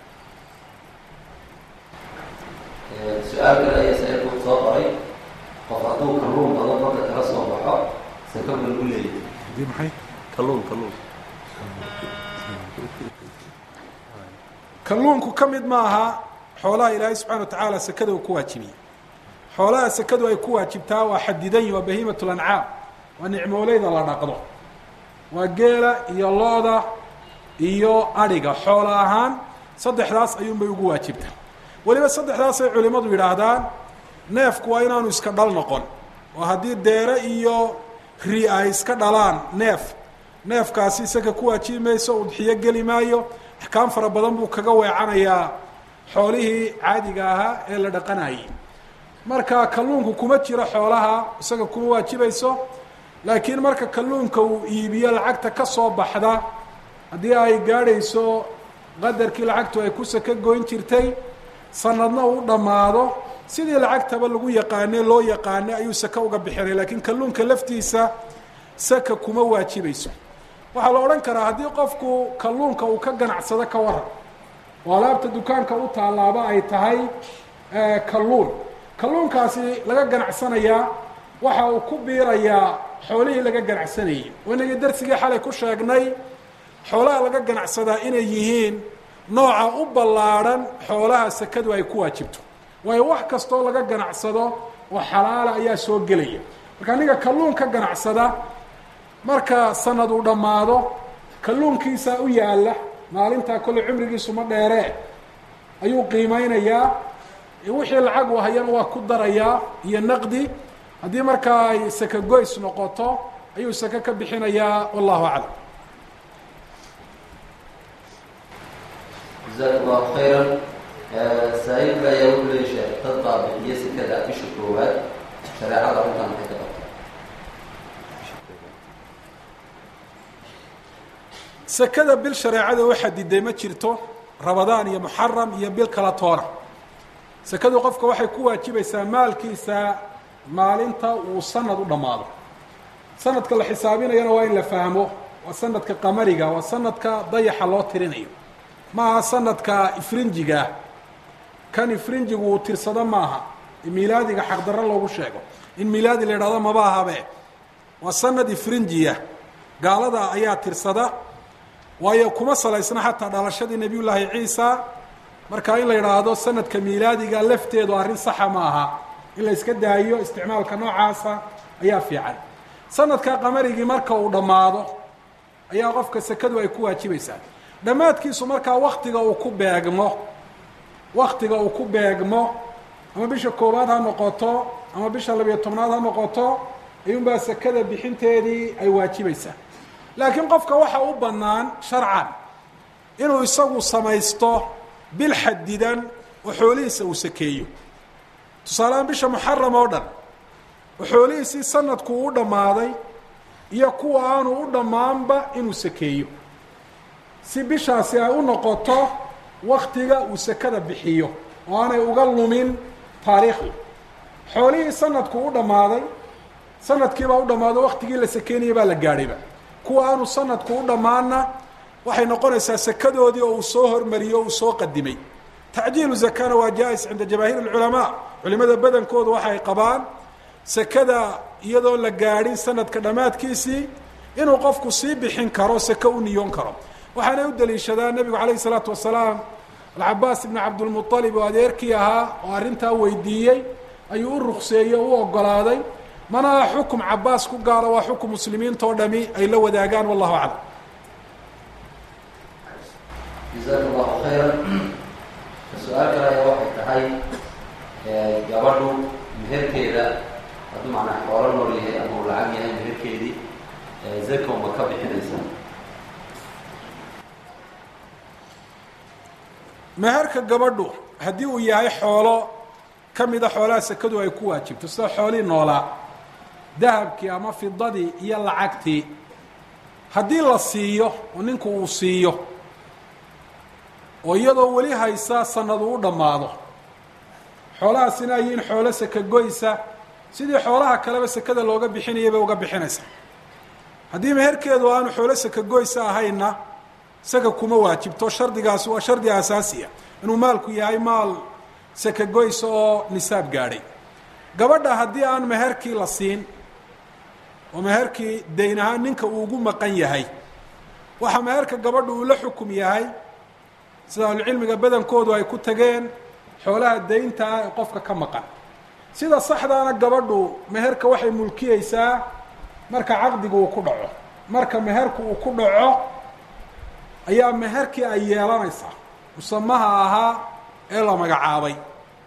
su-aal kale ayaa saeku soo qoray qof hadduu kalluun qado marka kala soo baxo sakaba lagu leeyahay maxay kalluun kalluun kalluunku ka mid maaha xoolaha ilaahay subxana wa tacaala sakada uu ku waajibiyey xoolaha sakadu ay ku waajibtaa waa xadidan yihin waa bahiimat lancaam waa nicmooleyda la dhaqdo waa geela iyo looda iyo adhiga xoola ahaan saddexdaas ayuunbay ugu waajibtaa weliba saddexdaasay culimmadu yidhaahdaan neefku waa inaanu iska dhal noqon oo haddii deere iyo ri ay iska dhalaan neef neefkaasi isaga ku waajibi mayso udxiyo geli maayo axkaam fara badan buu kaga weecanayaa xoolihii caadiga ahaa ee la dhaqanayay marka kalluunku kuma jiro xoolaha isaga kuma waajibayso laakiin marka kalluunka uu iibiyo lacagta ka soo baxda haddii ay gaadhayso qadarkii lacagtu ay ku saka goyn jirtay sanadna uu dhammaado sidii lacagtaba lagu yaqaane loo yaqaane ayuu saka uga bixinay laakiin kalluunka laftiisa saka kuma waajibayso waxaa la odhan karaa haddii qofku kalluunka uu ka ganacsado ka waran oo alaabta dukaanka u taalaaba ay tahay kalluun kalluunkaasi laga ganacsanayaa waxa uu ku biirayaa xoolihii laga ganacsanayay oo inagii darsigii xalay ku sheegnay xoolaha laga ganacsadaa inay yihiin nooca u ballaadhan xoolaha sakadu ay ku waajibto waayo wax kastoo laga ganacsado oo xalaala ayaa soo gelaya marka ninka kalluun ka ganacsada marka sanad uu dhammaado kalluunkiisa u yaalla maalintaa kolley cumrigiisu ma dheeree ayuu qiimeynayaa wixii lacag u hayana waa ku darayaa iyo naqdi haddii markaa ay saka goys noqoto ayuu saka ka bixinayaa wallahu aclam jazaaka allahu khayran saa-iilka ayaa wuxuu leeya sheekh dad baa bixiya sekada bisha koowaad shareecada arrintan maxay ka qabta sekada bil shareecada u xadiday ma jirto rabadaan iyo muxaram iyo bil kala toona sekadu qofka waxay ku waajibaysaa maalkiisa maalinta uu sanad u dhammaado sanadka la xisaabinayana waa in la fahmo waa sanadka qamariga waa sanadka dayaxa loo tirinayo maaha sanadka ifrinjigaah kan ifrinjigu uu tirsado maaha milaadiga xaqdarro loogu sheego in milaadi la yidhahdo maba ahabe waa sanad ifrinjiya gaalada ayaa tirsada waayo kuma salaysna xataa dhalashadii nebiy llaahi ciisa marka in la yidhaahdo sanadka miilaadiga lafteedu arrin saxa ma aha in la iska daayo isticmaalka noocaasa ayaa fiican sanadka qamarigii marka uu dhammaado ayaa qofka sekadu ay ku waajibaysaa dhammaadkiisu markaa waktiga uu ku beegmo waktiga uu ku beegmo ama bisha koowaad ha noqoto ama bisha labiyo tobnaad ha noqoto ayuunbaa sekada bixinteedii ay waajibaysaa laakiin qofka waxa u bannaan sharcan inuu isagu samaysto bil xadidan oo xoolihiisa uu sakeeyo tusaalehaan bisha muxaram oo dhan oo xoolihiisii sanadku u dhammaaday iyo kuwa aanu u dhammaanba inuu sakeeyo si bishaasi ay u noqoto waktiga uu sekada bixiyo oo aanay uga lumin taariikhda xoolihii sanadku u dhammaaday sanadkiibaa u dhammaado waktigii la sakeynaya baa la gaadhayba kuwa aanu sanadku u dhammaanna waxay noqonaysaa sekadoodii oo uu soo hormariyey o uu soo qadimay tacjiilu zakana waa jaa-is cinda jamaahiir alculamaa culimada badankoodu waxay qabaan sekada iyadoon la gaadhin sanadka dhammaadkiisii inuu qofku sii bixin karo seke u niyoon karo waxaanay u daliishadaan nebigu calayhi isalaatu wasalaam alcabaas ibni cabdilmualib oo adeerkii ahaa oo arrintaa weydiiyey ayuu u rukseeyey o u ogolaaday mana aha xukum cabaas ku gaaro waa xukum muslimiinta oo dhami ay la wadaagaan wallahu aclam jazaaka allahu khayra su-aal kale ayaa waxay tahay gabadhu meherkeeda hadduu macnaa xoolo nool yahay ama uu lacag yahay meherkeedii zakow ma ka bixinaysa meherka gabadhu haddii uu yahay xoolo ka mida xoolaha sekadu ay ku waajibto sida xoolihii noolaa dahabkii ama fidadii iyo lacagtii haddii la siiyo oo ninku uu siiyo oo iyadoo weli haysa sanadu u dhammaado xoolahaasina ayiin xoolo seka goysa sidii xoolaha kaleba sekada looga bixinayay bay uga bixinaysa haddii meherkeedu aanu xoolo seka goysa ahayna seka kuma waajibto shardigaasi waa shardi asaasiya inuu maalku yahay maal seka goysa oo nisaab gaadhay gabadha haddii aan meherkii la siin oo meherkii dayn ahaan ninka uu ugu maqan yahay waxa meherka gabadha uu la xukum yahay sida ahlucilmiga badankoodu ay ku tageen xoolaha daynta ah ee qofka ka maqan sida saxdaana gabadhu meherka waxay mulkiyeysaa marka caqdigu uu ku dhaco marka meherku uu ku dhaco ayaa meherkii ay yeelanaysaa musamaha ahaa ee la magacaabay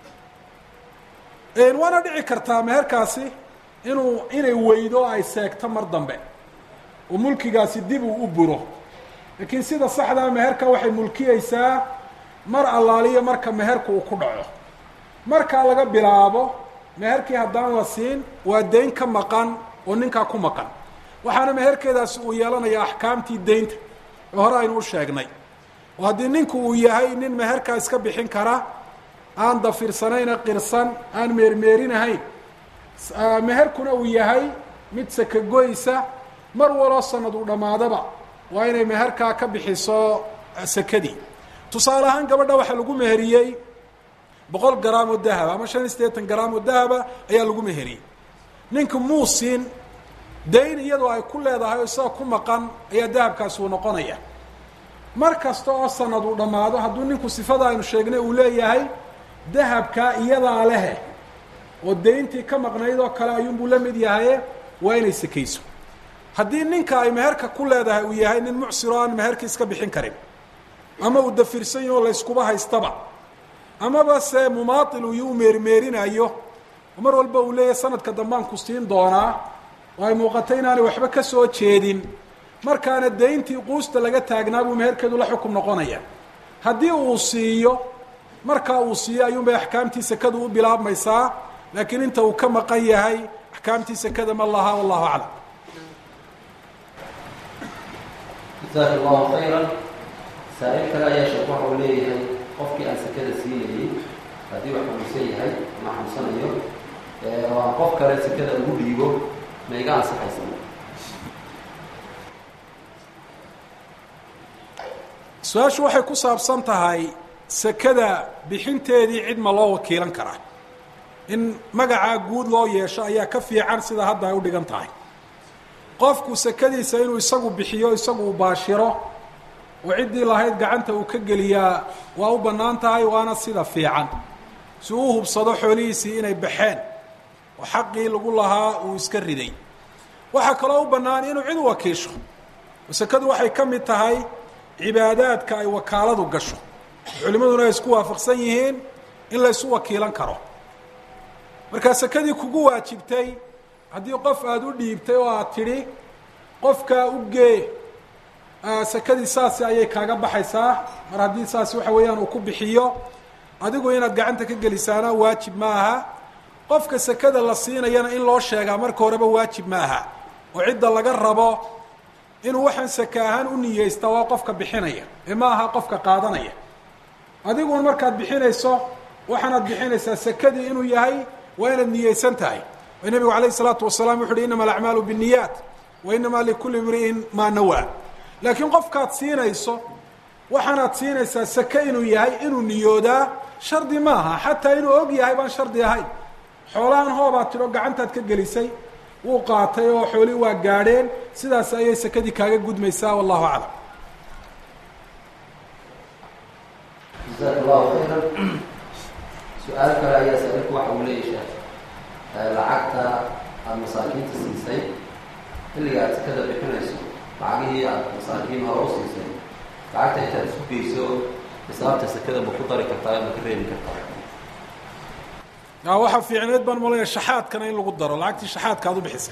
waana dhici kartaa meherkaasi inuu inay weydo ay seegto mar dambe oo mulkigaasi dib uu u buro laakiin sida saxdaa meherka waxay mulkiyeysaa mar allaaliyo marka meherku uu ku dhaco markaa laga bilaabo meherkii haddaan la siin waa dayn ka maqan oo ninkaa ku maqan waxaana meherkeedaasi uu yeelanayaa axkaamtii daynta oo hore aynu u sheegnay oo haddii ninku uu yahay nin meherkaa iska bixin kara aan dafirsanayna qirsan aan meermeerinahayn meherkuna uu yahay mid sakagoysa mar waloo sanad uu dhammaadaba waa inay meherkaa ka bixiso sekadii tusaale ahaan gabadha waxaa lagu meheriyey boqol garaam oo dahaba ama shan iyo siddeetan garaam oo dahaba ayaa lagu meheriyey ninka muusin dayn iyadoo ay ku leedahay oo isaga ku maqan ayaa dahabkaasi uu noqonaya mar kasta oo sanad uu dhammaado hadduu ninku sifada aynu sheegnay uu leeyahay dahabkaa iyadaa lehe oo dayntii ka maqnayd oo kale ayuunbuu la mid yahaye waa inay sekayso haddii ninka ay meherka ku leedahay uu yahay nin mucsir oo aan meherka iska bixin karin ama uu dafirsan yahi oo layskuba haystaba amaba se mumaatil uu u meermeerinayo oo mar walba uu leeyahay sanadka dambaan ku siin doonaa oo ay muuqato inaanay waxba ka soo jeedin markaana dayntii quusta laga taagnaa buu meherkeedu la xukum noqonaya haddii uu siiyo markaa uu siiyo ayuunbay axkaamtii sekadu u bilaabmaysaa laakiin inta uu ka maqan yahay axkaamtii sekada ma laha wallahu aclam jasaaka allahu khayra saa-il kale ayaa sheek waxa uu leeyahay qofkii aan sekada siinayey haddii wax xanuunsan yahay ama xanuunsanayo oo aan qof kale sekada ugu dhiibo ma iga ansaxaysa su-aashu waxay ku saabsan tahay sekada bixinteedii cid ma loo wakiilan karaa in magacaa guud loo yeesho ayaa ka fiican sida hadda ay u dhigan tahay qofku sekadiisa inuu isagu bixiyo isagu uu baashiro oo ciddii lahayd gacanta uu ka geliyaa waa u bannaan tahay waana sida fiican si uu hubsado xoolihiisii inay baxeen oo xaqii lagu lahaa uu iska riday waxaa kaloo u bannaan inuu cid wakiisho oo sekadu waxay ka mid tahay cibaadaadka ay wakaaladu gasho culimaduna ay isku waafaqsan yihiin in la ysu wakiilan karo markaa sekadii kugu waajibtay haddii qof aada u dhiibtay oo aad tidhi qofkaa u gee sekadii saasi ayay kaaga baxaysaa mar haddii saas waxa weeyaan uu ku bixiyo adigu inaad gacanta ka gelisaana waajib ma aha qofka sekada la siinayana in loo sheegaa marka horeba waajib ma aha oo cidda laga rabo inuu waxaan seke ahaan u niyeysta waa qofka bixinaya ee ma aha qofka qaadanaya adiguna markaad bixinayso waxaanaad bixinaysaa sekadii inuu yahay waa inaad niyeysan tahay o nebigu alayh isalaatu wasalaam wuxu uhi inama alacmaalu binniyaat wa inama likulli imri'in maa nawaa laakiin qofkaad siinayso waxaanaad siinaysaa seke inuu yahay inuu niyoodaa shardi maaha xataa inuu og yahay baan shardi ahayn xoolahan hoobaad tidho gacantaad ka gelisay wuu qaatay oo xoolihii waa gaadheen sidaas ayay sekadii kaaga gudmaysaa wallahu aclam jazaak allahu khayran su-aal kale ayaa saalinku waxa uu leeyahay lacagta aada masaakiinta siisay xilliga aad sekada bixinayso lacagihii aada masaakiin hore u siisay lacagta intaad isku geyso xisaabta sekada ma ku dari kartaa ma ka reebi kartaa ya waxaa fiicneed baan malaya shaxaadkana in lagu daro lacagtii shaxaadka aad u bixisay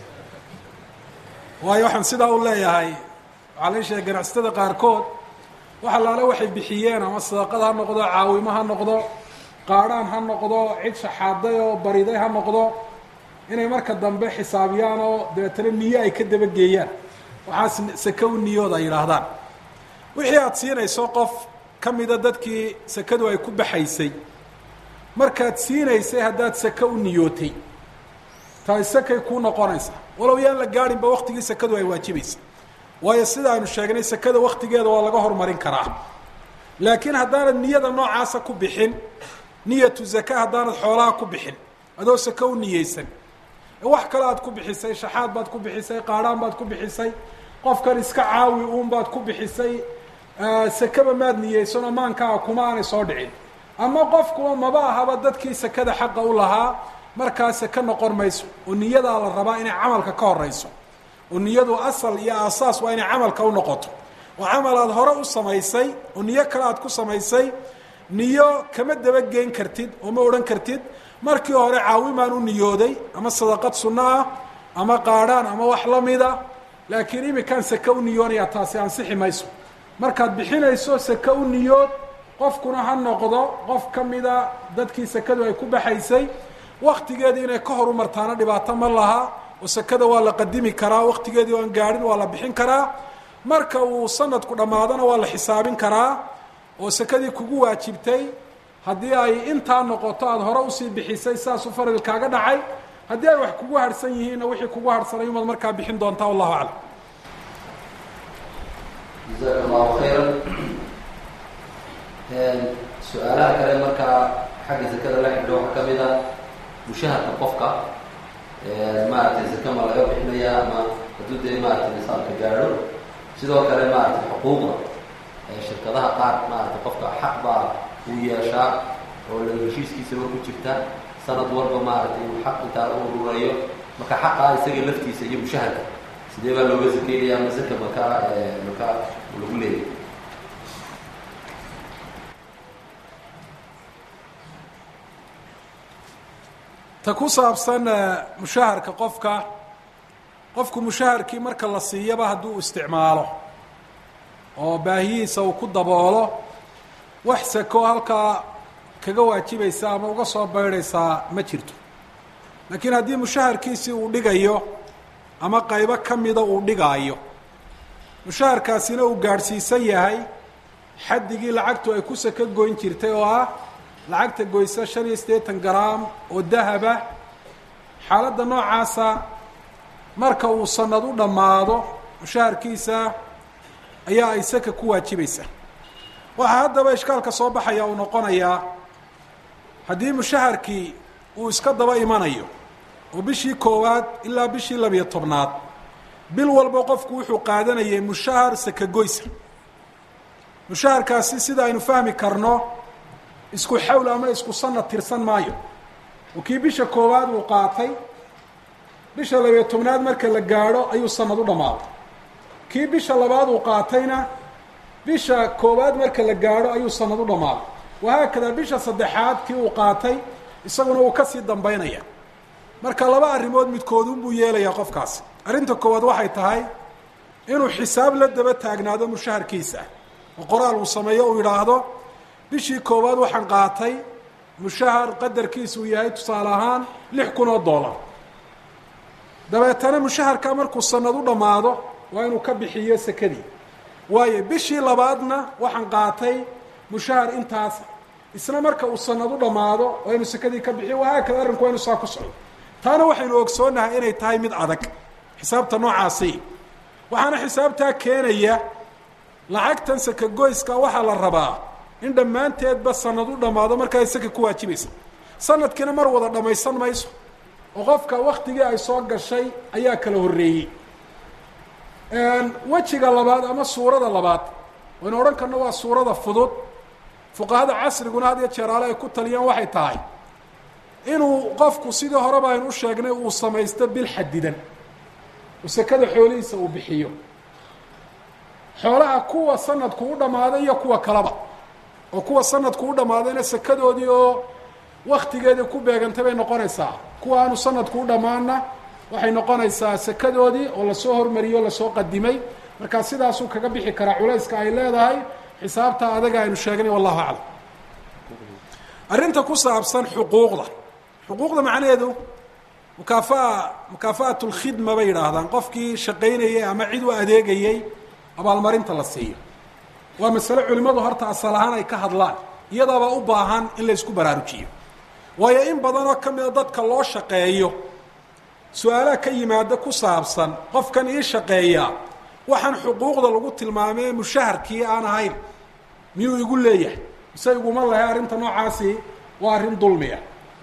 waayo waxaan sidaa u leeyahay waxaa la sheegay ganacsatada qaarkood wax allaale waxay bixiyeen ama sadaqad ha noqdo caawimo ha noqdo qaadhaan ha noqdo cid shaxaaday oo bariday ha noqdo inay marka dambe xisaabiyaan oo dabeetana niyo ay ka dabageeyaan waxaas seke u niyood ay yidhaahdaan wixii aada siinayso qof ka mida dadkii sekadu ay ku baxaysay markaad siinaysay haddaad seke u niyootay taay sekay kuu noqonaysa walow yaan la gaadhinba waktigii sekadu ay waajibaysa waayo sida aynu sheegnay sekada waktigeeda waa laga horumarin karaa laakiin haddaanad niyada noocaasa ku bixin niyatu zaka haddaanad xoolaha ku bixin adoo seke u niyeysan wax kale aad ku bixisay shaxaad baad ku bixisay qaadhaan baad ku bixisay qofkan iska caawi uun baad ku bixisay sekeba maad niyeysan oo maankaaga kuma aanay soo dhicin ama qofkuba maba ahaba dadkii sekada xaqa u lahaa markaa seke noqon mayso oo niyadaa la rabaa inay camalka ka horeyso oo niyadu asal iyo aasaas waa inay camalka u noqoto oo camal aad hore u samaysay oo niyo kale aad ku samaysay niyo kama dabageyn kartid oo ma odhan kartid markii hore caawimaan u niyooday ama sadaqad sunno ah ama qaadhaan ama wax lamida laakiin imikaan seke u niyoonaya taasi ansixi mayso markaad bixinayso seke u niyood qofkuna ha noqdo qof ka mida dadkii sekadu ay ku baxaysay waktigeedii inay ka horu martaana dhibaato ma laha oo sekada waa la qadimi karaa waktigeedii aan gaadhin waa la bixin karaa marka uu sanadku dhammaadona waa la xisaabin karaa oo sekadii kugu waajibtay haddii ay intaa noqoto aada hore usii bixisay saasuu faradil kaaga dhacay haddii ay wax kugu harhsan yihiinna wixii kugu harhsanay umaad markaa bixin doontaa wallahu aclam jazaak allahu khayran su-aalaha kale markaa xagga sekada la xidho waxaa kamid a mushaharka qofka maaragtay seke ma laga bixinaya ama hadduu dee maaragtay nisaabka gaadho sidoo kale maaragtay xuquuqda shirkadaha qaar maaragtay qofka xaq baa uu yeeshaa oo la heshiiskiisaba ku jirta sanad walba maaragtay inuu xaq intaa u ururayo marka xaqaa isaga laftiisa iyo mushaharka sidee baa looga sakeynaya ama seka maka maka lagu leeyahy ta ku saabsan mushaharka qofka qofku mushaharkii marka la siiyaba hadduu isticmaalo oo baahiyihiisa uu ku daboolo wax seko halkaa kaga waajibaysa ama uga soo baydhaysaa ma jirto laakiin haddii mushaharkiisii uu dhigayo ama qaybo ka mida uu dhigaayo mushaharkaasina uu gaadhsiisan yahay xaddigii lacagtu ay ku seko goyn jirtay oo ah lacagta goysa shan iyo siddeetan garaam oo dahaba xaaladda noocaasa marka uu sanad u dhammaado mushaharkiisa ayaa ay saka ku waajibaysaa waxaa haddaba ishkaalka soo baxaya uu noqonayaa haddii mushaharkii uu iska daba imanayo oo bishii koowaad ilaa bishii labiyo tobnaad bil walba qofku wuxuu qaadanayay mushahar sakagoysa mushaharkaasi sida aynu fahmi karno isku xawl ama isku sanad tirsan maayo oo kii bisha koowaad uu qaatay bisha labiyo tobnaad marka la gaadho ayuu sanad u dhammaaday kii bisha labaad uu qaatayna bisha koowaad marka la gaadho ayuu sanad u dhammaaday wahaakadaa bisha saddexaad kii uu qaatay isaguna uu kasii dambaynaya marka laba arrimood midkoodunbuu yeelayaa qofkaasi arrinta koowaad waxay tahay inuu xisaab la daba taagnaado mushaharkiisa oo qoraal uu sameeyo uu yidhaahdo bishii koowaad waxaan qaatay mushahar qadarkiisa uu yahay tusaale ahaan lix kun oo dollar dabeetana mushaharkaa markuu sanad u dhammaado waa inuu ka bixiyo sekadii waayo bishii labaadna waxaan qaatay mushahar intaas isna marka uu sanad u dhammaado waa inuu sekadii ka bixiyo wahaakada arrinku waa inu saa ku socdo taana waxaynu ogsoonahay inay tahay mid adag xisaabta noocaasi waxaana xisaabtaa keenaya lacagtan saka goyska waxaa la rabaa in dhammaanteedba sanad u dhammaado markaa saka ku waajibaysa sanadkiina mar wada dhammaysan mayso oo qofka waktigii ay soo gashay ayaa kala horreeyey wejiga labaad ama suurada labaad waynu odhan karno waa suurada fudud fuqahada casriguna had iyo jeeraale ay ku taliyaan waxay tahay inuu qofku sidii horeba aynu u sheegnay uu samaysto bil xadidan oo sekada xoolihiisa uu bixiyo xoolaha kuwa sanadku u dhammaaday iyo kuwa kaleba oo kuwa sanadku u dhammaadayna sekadoodii oo waktigeedii ku beegantay bay noqonaysaa kuwa aanu sanadku u dhammaanna waxay noqonaysaa sekadoodii oo lasoo hormariyey o lasoo qadimay markaa sidaasuu kaga bixi karaa culayska ay leedahay xisaabta adaga aynu sheegnay wallahu aclam arrinta ku saabsan xuquuqda xuquuqda macnaheedu mukaafa'a mukaafaat lkhidma bay yidhaahdaan qofkii shaqaynayay ama cid u adeegayey abaalmarinta la siiyo waa masale culimmadu horta asal ahaan ay ka hadlaan iyadaabaa u baahan in la ysku baraarujiyo waayo in badanoo ka mida dadka loo shaqeeyo su-aalaha ka yimaada ku saabsan qofkan ii shaqeeyaa waxaan xuquuqda lagu tilmaamay mushaharkii aan ahayn miyuu igu leeyahay mise iguma lahay arrinta noocaasi waa arrin dulmiya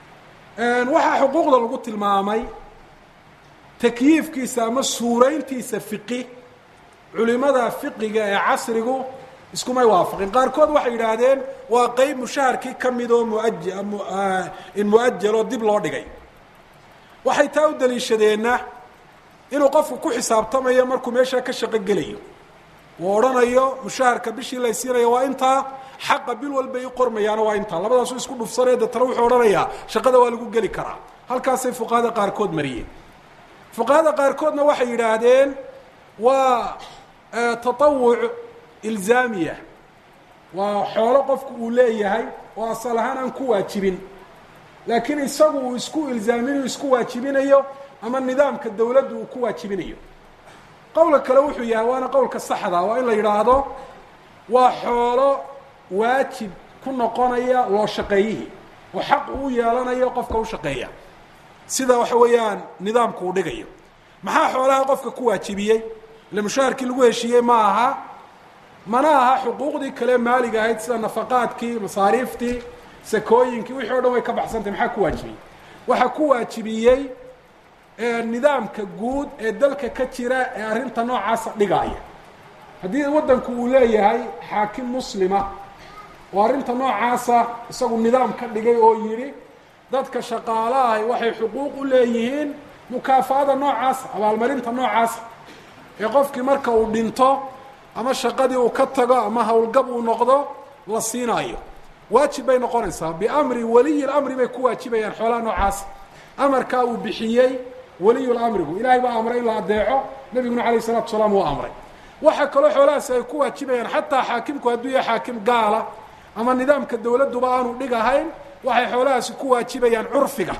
waxaa xuquuqda lagu tilmaamay takyiifkiisa ama suurayntiisa fiqi culimada fiqiga ee casrigu iskumay waafaqin qaarkood waxay yidhaahdeen waa qeyb mushaharkii ka mid oo muaj in mu-ajal oo dib loo dhigay waxay taa u daliishadeenna inuu qofku ku xisaabtamayo markuu meeshaa ka shaqo gelayo uu odhanayo mushaharka bishii lay siinayo waa intaa xaqa bil walba i qormayaana waa intaa labadaasu isku dhufsanaya deetana wuxuu odhanayaa shaqada waa lagu geli karaa halkaasay fuqahada qaarkood mariyeen fuqahada qaarkoodna waxay yidhaahdeen waa tatawuc ilzaamiya waa xoolo qofku uu leeyahay oo asal ahaan aan ku waajibin laakiin isagu uu isku ilzaaminayo isku waajibinayo ama nidaamka dawladdu uu ku waajibinayo qowlka kale wuxuu yahay waana qowlka saxda waa in la yidhaahdo waa xoolo waajib ku noqonaya loo shaqeeyihii oo xaq uu yeelanayo qofka u shaqeeya sida waxa weeyaan nidaamku uu dhigayo maxaa xoolaha qofka ku waajibiyey ile mushaharkii lagu heshiiyey ma aha mana aha xuquuqdii kale maaliga ahayd sida nafaqaadkii masaariiftii sakooyinkii wixii o dhan way ka baxsantay maxaa ku waajibiyey waxaa ku waajibiyey nidaamka guud ee dalka ka jira ee arrinta noocaasa dhigaaya haddii waddanku uu leeyahay xaakim muslima oo arrinta noocaasa isagu nidaam ka dhigay oo yidhi dadka shaqaalahay waxay xuquuq u leeyihiin mukaafaada noocaasa abaalmarinta noocaasa ee qofkii marka uu dhinto ama shaqadii uu ka tago ama howlgab uu noqdo la siinaayo waajib bay noqonaysaa biamri waliyi lamri bay ku waajibayaan xoolaha noocaasa amarkaa uu bixiyey waliyulamrigu ilaahay baa amray in la adeeco nebiguna alayh isalatu salaam uu amray waxaa kaloo xoolahaasi ay ku waajibayaan xataa xaakimku hadduu yahay xaakim gaala ama nidaamka dawladduba aanu dhig ahayn waxay xoolahaasi ku waajibayaan curfiga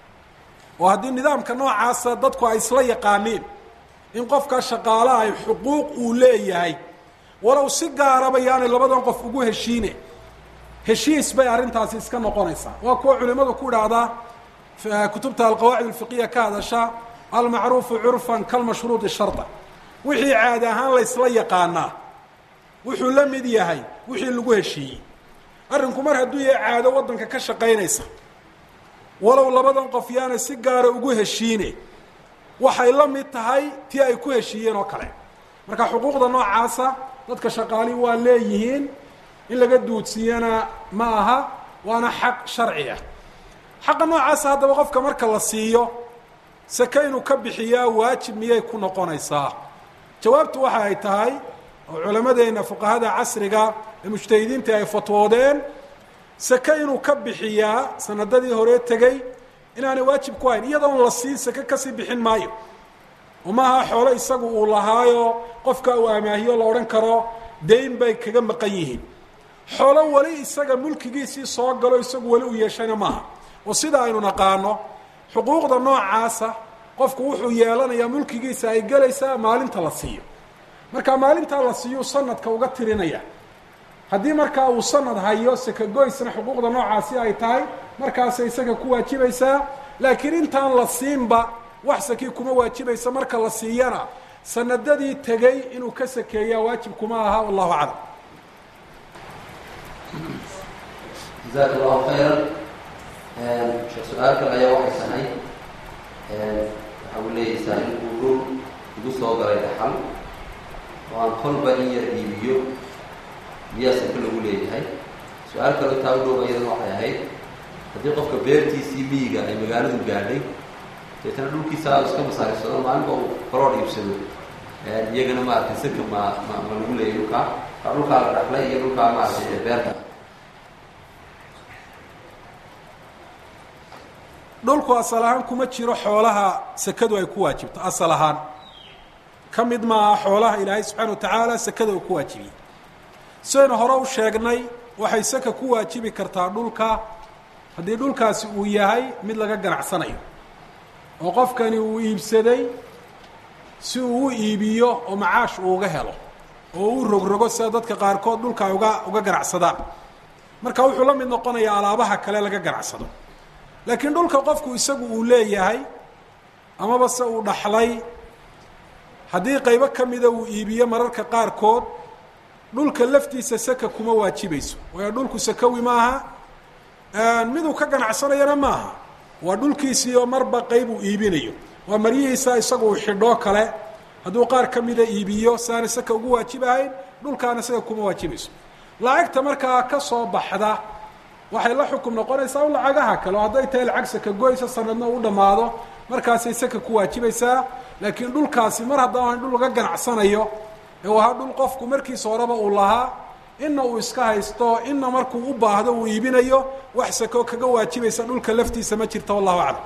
oo haddii nidaamka noocaasa dadku ay isla yaqaaniin in qofka shaqaalaha ay xuquuq uu leeyahay walow si gaaraba yaanay labadan qof ugu heshiine heshiis bay arrintaasi iska noqonaysaa waa kuwa culimadu ku idhaahdaa kutubta alqawaacid alfiqiya ka hadasha almacruufu curfan kalmashruudi sharda wixii caadi ahaan laysla yaqaanaa wuxuu la mid yahay wixii lagu heshiiyey arrinku mar hadduu yahay caado waddanka ka shaqaynaysa walow labadan qof yaanay si gaara ugu heshiine waxay la mid tahay tii ay ku heshiiyeen oo kale marka xuquuqda noocaasa dadka shaqaalihi waa leeyihiin in laga duudsiiyana ma aha waana xaq sharci ah xaqa noocaasa haddaba qofka marka la siiyo sake inuu ka bixiyaa waajib miyay ku noqonaysaa jawaabtu waxa ay tahay oo culammadeenna fuqahada casriga ee mujtahidiinta ay fatwoodeen sake inuu ka bixiyaa sanadadii hore tegey inaanay waajib ku hayn iyadoon la siin sake kasii bixin maayo oo maaha xoolo isagu uu lahaayo qofka uu amaahiyo la odhan karo dayn bay kaga maqan yihiin xoolo weli isaga mulkigiisii soo galo isagu weli u yeeshayna maaha oo sida aynu naqaano xuquuqda noocaasa qofku wuxuu yeelanayaa mulkigiisa ay gelaysaa maalinta la siiyo marka maalintaa la siiyu sanadka uga tirinaya haddii markaa uu sanad hayo sakagoysna xuquuqda noocaasi ay tahay markaasay isaga ku waajibaysaa laakiin intaan la siinba wax sakii kuma waajibaysa marka la siiyana sanadadii tegey inuu ka sakeeyaa waajib kuma aha wallahu aclam jazaak allahu khayran sheekh su-aal kale ayaa waxay tahay waxa uu leeyaysaa in uu dhul igu soo galay dhaxal oo aan kolba in yar iibiyo miyaa sake lagu leeyahay su-aal kale taa u dhow iyadana waxay ahayd haddii qofka beertiisii miyiga ay magaaladu gaadhay deetana dhulkiisa iska masaarifsado maalinba uu kaloor iibsado iyagana maaragtay saka ma ma ma lagu leeyahy dhulkaa kaa dhulkaa la dhaxlay iyo dhulkaa maaragtay beerta dhulku asal ahaan kuma jiro xoolaha sakadu ay ku waajibto asal ahaan ka mid maaha xoolaha ilaahay subxaana wa tacaala sakada uu ku waajibiyey sidaynu hore u sheegnay waxay saka ku waajibi kartaa dhulka haddii dhulkaasi uu yahay mid laga ganacsanayo oo qofkani uu iibsaday si uu u iibiyo oo macaash uu uga helo oo u rogrogo sida dadka qaarkood dhulka ay uga uga ganacsadaan marka wuxuu la mid noqonayaa alaabaha kale laga ganacsado laakiin dhulka qofku isagu uu leeyahay amaba se uu dhaxlay haddii qaybo ka mida uu iibiyo mararka qaarkood dhulka laftiisa saka kuma waajibayso waayo dhulku sakawi maaha miduu ka ganacsanayana maaha waa dhulkiisii oo marba qayb uu iibinayo waa maryihiisa isagu uu xidhoo kale hadduu qaar ka mida iibiyo saana saka ugu waajibahayn dhulkaana saka kuma waajibayso lacagta markaa ka soo baxda waxay la xukum noqonaysaa u lacagaha kale oo hadday tahay lacag saka goysa sanadna u dhammaado markaasay saka ku waajibaysaa laakiin dhulkaasi mar haddaan dhul laga ganacsanayo ee uu ahaa dhul qofku markiisa horeba uu lahaa inna uu iska haysto inna markuu u baahdo uu iibinayo wax sako kaga waajibaysa dhulka laftiisa ma jirta wallahu aclam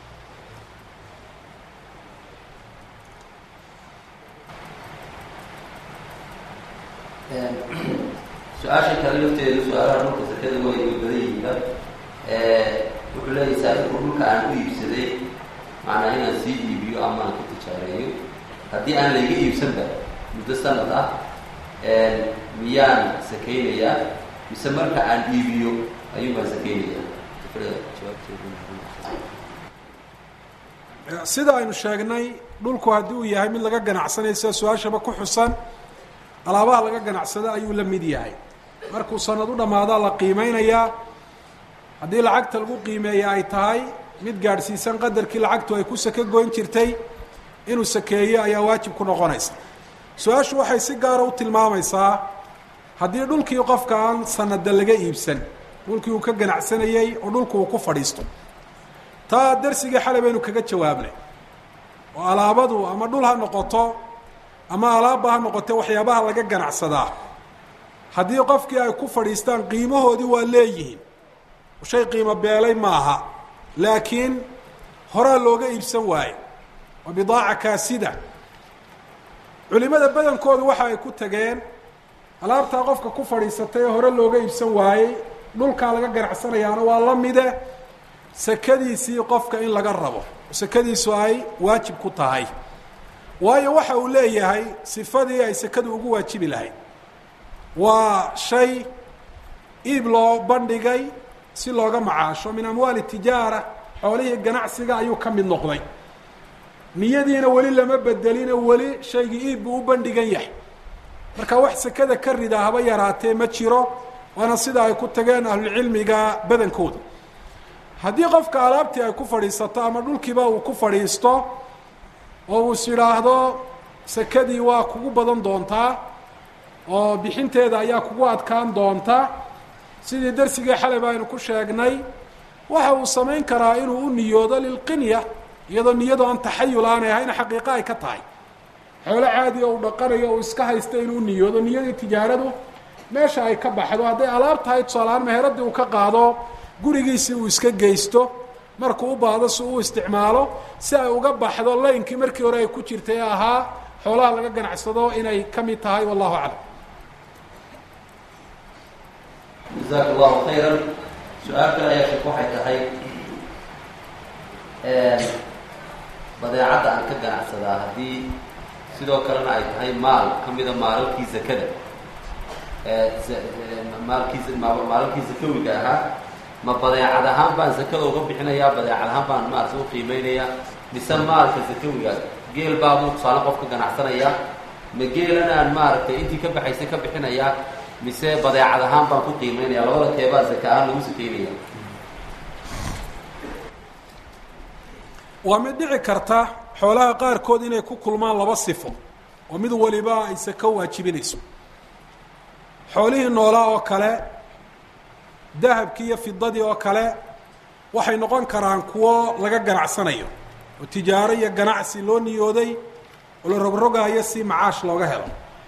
su-aasha kale lafteedu su-aalaha dhulka sakada way way badan yihiinba wuxuu leeyahay saarinku dhulka aan u iibsaday macnaa inaan sii iibiyo ama aan ka tijaareeyo haddii aan layga iibsanba muddo sanad ah miyaan sakaynayaa mise marka aan iibiyo ayuun baan sakaynayaa sida aynu sheegnay dhulku haddii uu yahay mid laga ganacsanayo sida su-aashaba ku xusan alaabaha laga ganacsado ayuu la mid yahay markuu sanad u dhammaadaa la qiimeynayaa haddii lacagta lagu qiimeeya ay tahay mid gaadhsiisan qadarkii lacagtu ay ku sake goyn jirtay inuu sakeeyo ayaa waajib ku noqonaysa su-aashu waxay si gaara u tilmaamaysaa haddii dhulkii qofka aan sanada laga iibsan dhulkii uu ka ganacsanayey oo dhulku uu ku fadhiisto taa darsigii xalay baynu kaga jawaabnay oo alaabadu ama dhul ha noqoto ama alaabba ha noqote waxyaabaha laga ganacsadaa haddii qofkii ay ku fadhiistaan qiimahoodii waa leeyihiin shay qiimo beelay maaha laakiin horaa looga iibsan waaye waa bidaaca kaasida culimada badankoodu waxa ay ku tageen alaabtaa qofka ku fadhiisatay ee hore looga iibsan waayey dhulkaa laga ganacsanayaana waa la mide sakadiisii qofka in laga rabo sakadiisu ay waajib ku tahay waayo waxa uu leeyahay sifadii ay sakadu ugu waajibi lahayd waa shay iib loo bandhigay si looga macaasho min amwaali tijaara xoolihii ganacsiga ayuu ka mid noqday niyadiina weli lama bedelino weli shaygii iib buu u bandhigan yahay marka wax sakada ka rida haba yaraatee ma jiro waana sida ay ku tageen ahlulcilmiga badankooda haddii qofka alaabtii ay ku fadhiisato ama dhulkiiba uu ku fadhiisto oo uu is idhaahdo sakadii waa kugu badan doontaa oo bixinteeda ayaa kugu adkaan doonta sidii darsigii xalay ba aynu ku sheegnay waxa uu samayn karaa inuu u niyoodo lilqinya iyadoo niyadu aan taxayul aanay ahayna xaqiiqo ay ka tahay xoolo caadi oo uu dhaqanayo uu iska haysta inuu niyoodo niyadii tijaaradu meesha ay ka baxdo hadday alaab tahay tusaalahaan meheradii uu ka qaado gurigiisii uu iska geysto markuu u baahdo si uu isticmaalo si ay uga baxdo laynkii markii hore ay ku jirtay ee ahaa xoolaha laga ganacsado inay ka mid tahay wallahu aclam jazaaka allahu khayran su-aal kale ayaa sheek waxay tahay badeecadda aan ka ganacsadaa haddii sidoo kalena ay tahay maal ka mida maalalkii zakada maalkii maalalkii zakawiga ahaa ma badeecad ahaan baan zakada uga bixinayaa badeecad ahaan baan maarata u qiimeynayaa mise maalka zakawiga geel baabuu tusaale qof ka ganacsanayaa ma geelana aan maaragtay intii ka baxaysay ka bixinayaa mise badeecad ahaan baan ku qiimeynaya labada teebaa zaka ahaan lagu sakeynaya waa mid dhici karta xoolaha qaarkood inay ku kulmaan laba sifo oo mid waliba ay sako waajibinayso xoolihii noolaa oo kale dahabkii iyo fidadii oo kale waxay noqon karaan kuwo laga ganacsanayo oo tijaaro iyo ganacsi loo niyooday oo la rogrogaayo si macaash looga helo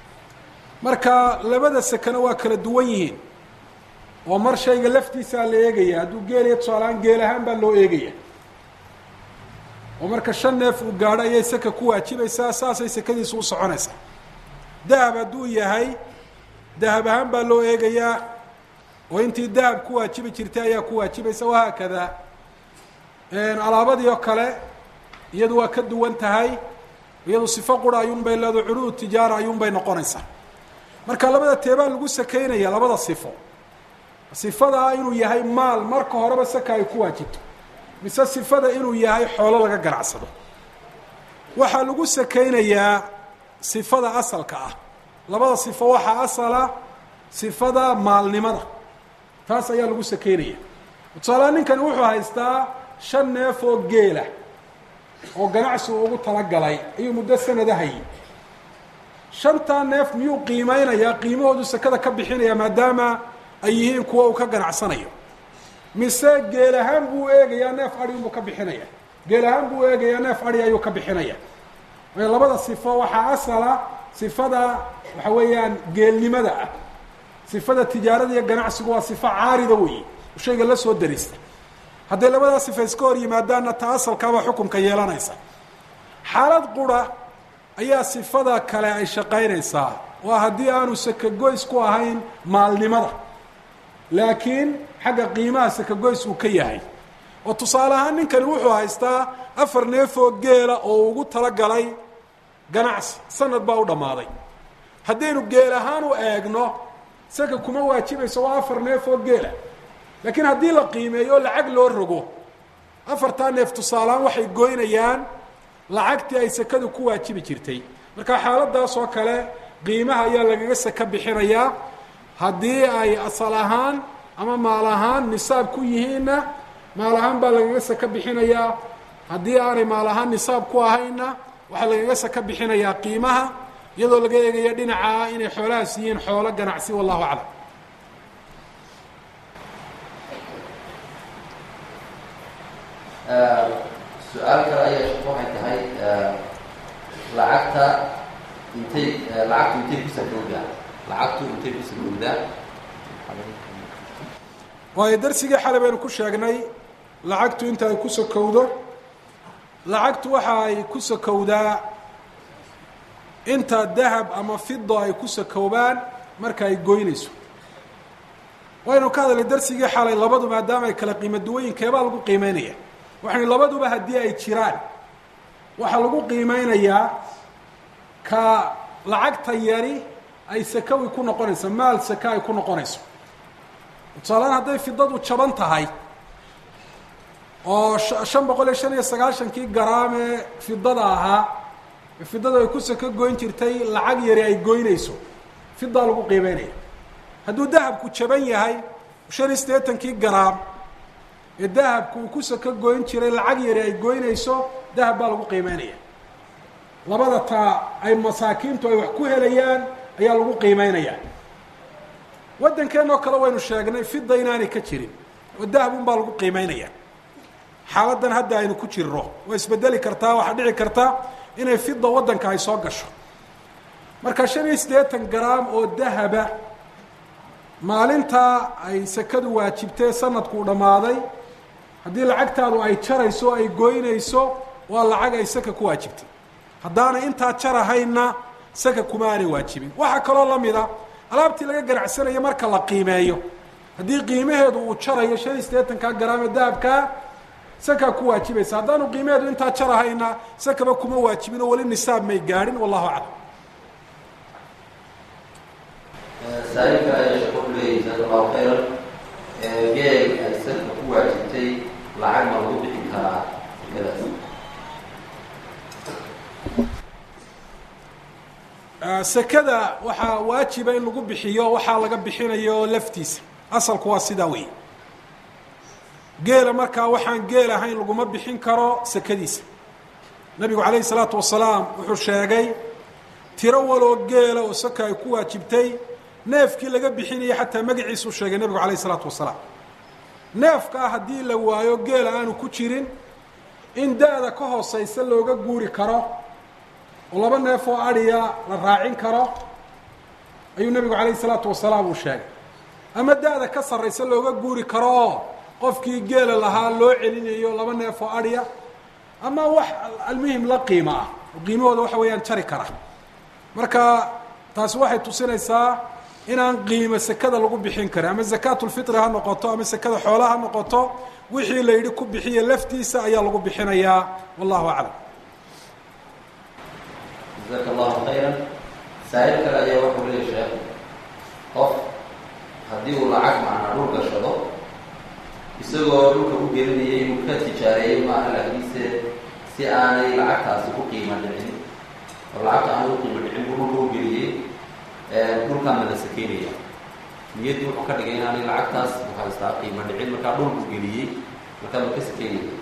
marka labada sakana waa kala duwan yihiin oo mar shayga laftiisaa la eegaya hadduu geelaya tusaalahaan geel ahaan baa loo eegaya oo marka shan neef uu gaadho ayay saka ku waajibaysaa saasay sakadiisu u soconaysaa dahab hadduu yahay dahab ahaan baa loo eegayaa oo intii dahab ku waajibi jirtay ayaa ku waajibaysa wahaakada alaabadii oo kale iyadu waa ka duwan tahay iyadu sifo qura ayuunbay leedo curuud tijaara ayuunbay noqonaysaa marka labada teebaa lagu sakeynaya labada sifo sifadaa inuu yahay maal marka horeba saka ay ku waajibto mise sifada inuu yahay xoolo laga ganacsado waxaa lagu sakeynayaa sifada asalka ah labada sifo waxaa asala sifada maalnimada taas ayaa lagu sakeynaya tusaalaha ninkani wuxuu haystaa shan neef oo geela oo ganacsi uu ugu talagalay ayuu muddo sanada hayay shantaa neef miyuu qiimeynayaa qiimahoodu sakada ka bixinaya maadaama ay yihiin kuwa uu ka ganacsanayo mise geel ahaan buu eegayaa neef adi buu ka bixinaya geel ahaan buu eegayaa neef adi ayuu ka bixinaya waayo labada sifo waxaa asala sifada waxa weeyaan geelnimada ah sifada tijaarada iyo ganacsigu waa sifo caarida weeye shayga la soo darista hadday labadaa sifa iska hor yimaadaanna ta asalkaabaa xukunka yeelanaysa xaalad qura ayaa sifada kale ay shaqaynaysaa waa haddii aanu sakagoys ku ahayn maalnimada laakiin xagga qiimaha sakagoys uu ka yahay oo tusaale ahaan ninkani wuxuu haystaa afar neefoo geela oo ugu talagalay ganacsi sanad baa u dhammaaday haddaynu geel ahaan u eegno saka kuma waajibayso waa afar neef oo geela laakiin haddii la qiimeeyo lacag loo rogo afartaa neef tusaalehaan waxay goynayaan lacagtii ay sakadu ku waajibi jirtay marka xaaladaas oo kale qiimaha ayaa lagaga saka bixinayaa haddii ay asal ahaan ama maal ahaan nisaab ku yihiinna maal ahaan baa lagaga saka bixinayaa haddii aanay maal ahaan nisaab ku ahaynna waxaa lagaga saka bixinayaa qiimaha iyadoo laga eegaya dhinaca inay xoolahaas yihiin xoolo ganacsi wallahu aclam su-aal kale ayaa sheek waxay tahay lacagta intay lacagtu intay ku sakowdaa lacagtu intay ku sakowdaa waayo darsigii xalay baynu ku sheegnay lacagtu inta ay ku sakowdo lacagtu waxa ay ku sakowdaa inta dahab ama fido ay ku sakoobaan marka ay goynayso waynu ka hadalnay darsigii xalay labadu maadaama ay kala qiimo duwayin keebaa lagu qiimeynaya waxaynu labaduba haddii ay jiraan waxaa lagu qiimeynayaa ka lacagta yari ay sakawi ku noqonayso maal saka ay ku noqonayso tusaalehaan hadday fidadu jaban tahay oo shan boqol iyo shan iyo sagaashankii garaam ee fidada ahaa fidada ay ku sako goyn jirtay lacag yari ay goynayso fidaa lagu qiimeynaya hadduu dahabku jaban yahay shan iyo siddeetankii garaam ee dahabku uu ku sako goyn jiray lacag yari ay goynayso dahab baa lagu qiimeynaya labada taa ay masaakiintu ay wax ku helayaan ayaa lagu qiimeynaya waddankeenoo kale waynu sheegnay fida inaanay ka jirin oo dahabun baa lagu qiimeynaya xaaladan hadda aynu ku jirro waa isbedeli kartaa waxaa dhici karta inay fida waddanka ay soo gasho marka shan iyo siddeetan garaam oo dahaba maalintaa ay sekadu waajibtee sanadkuu dhammaaday haddii lacagtaadu ay jarayso o ay goynayso waa lacag ay saka ku waajibtay haddaanay intaa jarahaynna saka kuma aanay waajibin waxaa kaloo la mida alaabtii laga ganacsanayo marka la qiimeeyo haddii qiimaheedu uu jarayo shan iyo siddeetankaa garaam ee dahabkaa sakaa ku waajibaysa haddaanu qiimaheedu intaa jarahayna sakaba kuma waajibin oo weli nisaab may gaadhin wallahu aclam saailka ayaa sheeko ku leeyahy jazaaka allahu khayran geel ay sanka ku waajibtay lacag ma lagu bixin karaa sekadaas sekada waxaa waajiba in lagu bixiyo waxaa laga bixinayo laftiisa asalku waa sidaa wey geela markaa waxaan geel ahayn laguma bixin karo sekadiisa nabigu calayhi salaatu wasalaam wuxuu sheegay tiro waloo geela oo saka ay ku waajibtay neefkii laga bixinayay xataa magaciisuu sheegay nebigu calayhi salaatu wasalaam neefkaa haddii la waayo geela aanu ku jirin in da-da ka hooseysa looga guuri karo oo laba neef oo adhiya la raacin karo ayuu nebigu calayhi salaatu wasalaam uu sheegay ama da-da ka sarraysa looga guuri karo oo qofkii geela lahaa loo celinayo laba neef oo adhiya ama wax almuhim la qiimo ah oo qiimahooda waxa weeyaan jari kara marka taasi waxay tusinaysaa inaan qiimo sekada lagu bixin karin ama zakaatulfitri ha noqoto ama sekada xoolaha ha noqoto wixii la yidhi ku bixiya laftiisa ayaa lagu bixinayaa wallahu aclam jazaaka allahu khayran saa'il kale ayaa wuxuu leeya sheekh qof haddii uu lacag macnaa dhul gashado isagoo dhulka u gelinayay inuu ka tijaareeyey maaha laakiinse si aanay lacagtaasi ku qiimo dhicin oo lacagta aanay u qiimo dhicin buu dhulka u geliyey dhulkaa ma la sakeynaya niyaddii wuxuu ka dhigay inaanay lacagtaas uhaystaa qiimo dhicin markaa dhulku geliyey markaa ma ka sakeynaya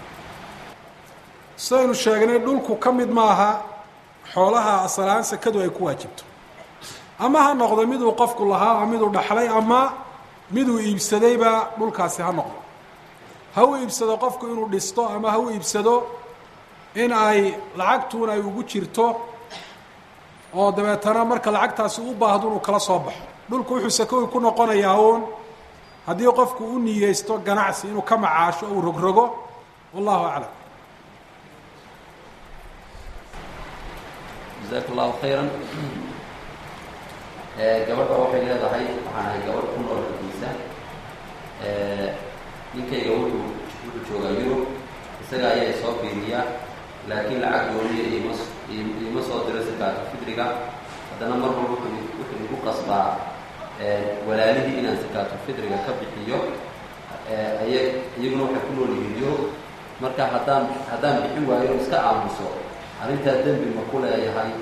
sidaynu sheegnay dhulku ka mid maaha xoolaha asalahaan sekadu ay ku waajibto ama ha noqdo miduu qofku lahaa ama miduu dhaxlay ama miduu iibsadayba dhulkaasi ha noqdo ha u iibsado qofku inuu dhisto ama ha u iibsado in ay lacagtuun ay ugu jirto oo dabeetana marka lacagtaasi u baahdo inuu kala soo baxo dhulku wuxuu sakowi ku noqonayaa uun haddii qofku u niyeysto ganacsi inuu ka macaasho uu rogrogo wallahu aclam jazaaka allahu khayran gabadha waxay leedahay waxaan ahay gabadh ku nool xaggiisa ninkayga wuxuu wuxuu joogaa yurub isaga ayaa soo fiiriya laakiin lacag dooniya ima iima soo diro sakaatu fidriga haddana mar walba wuxuu wuxuu igu qasbaa walaalihii inaan sakaatu fidriga ka bixiyo aya iyaguna waxay ku nool yihiin yurub marka haddaan haddaan bixin waayo iska aamuso arrintaa dembi ma ku leeyahay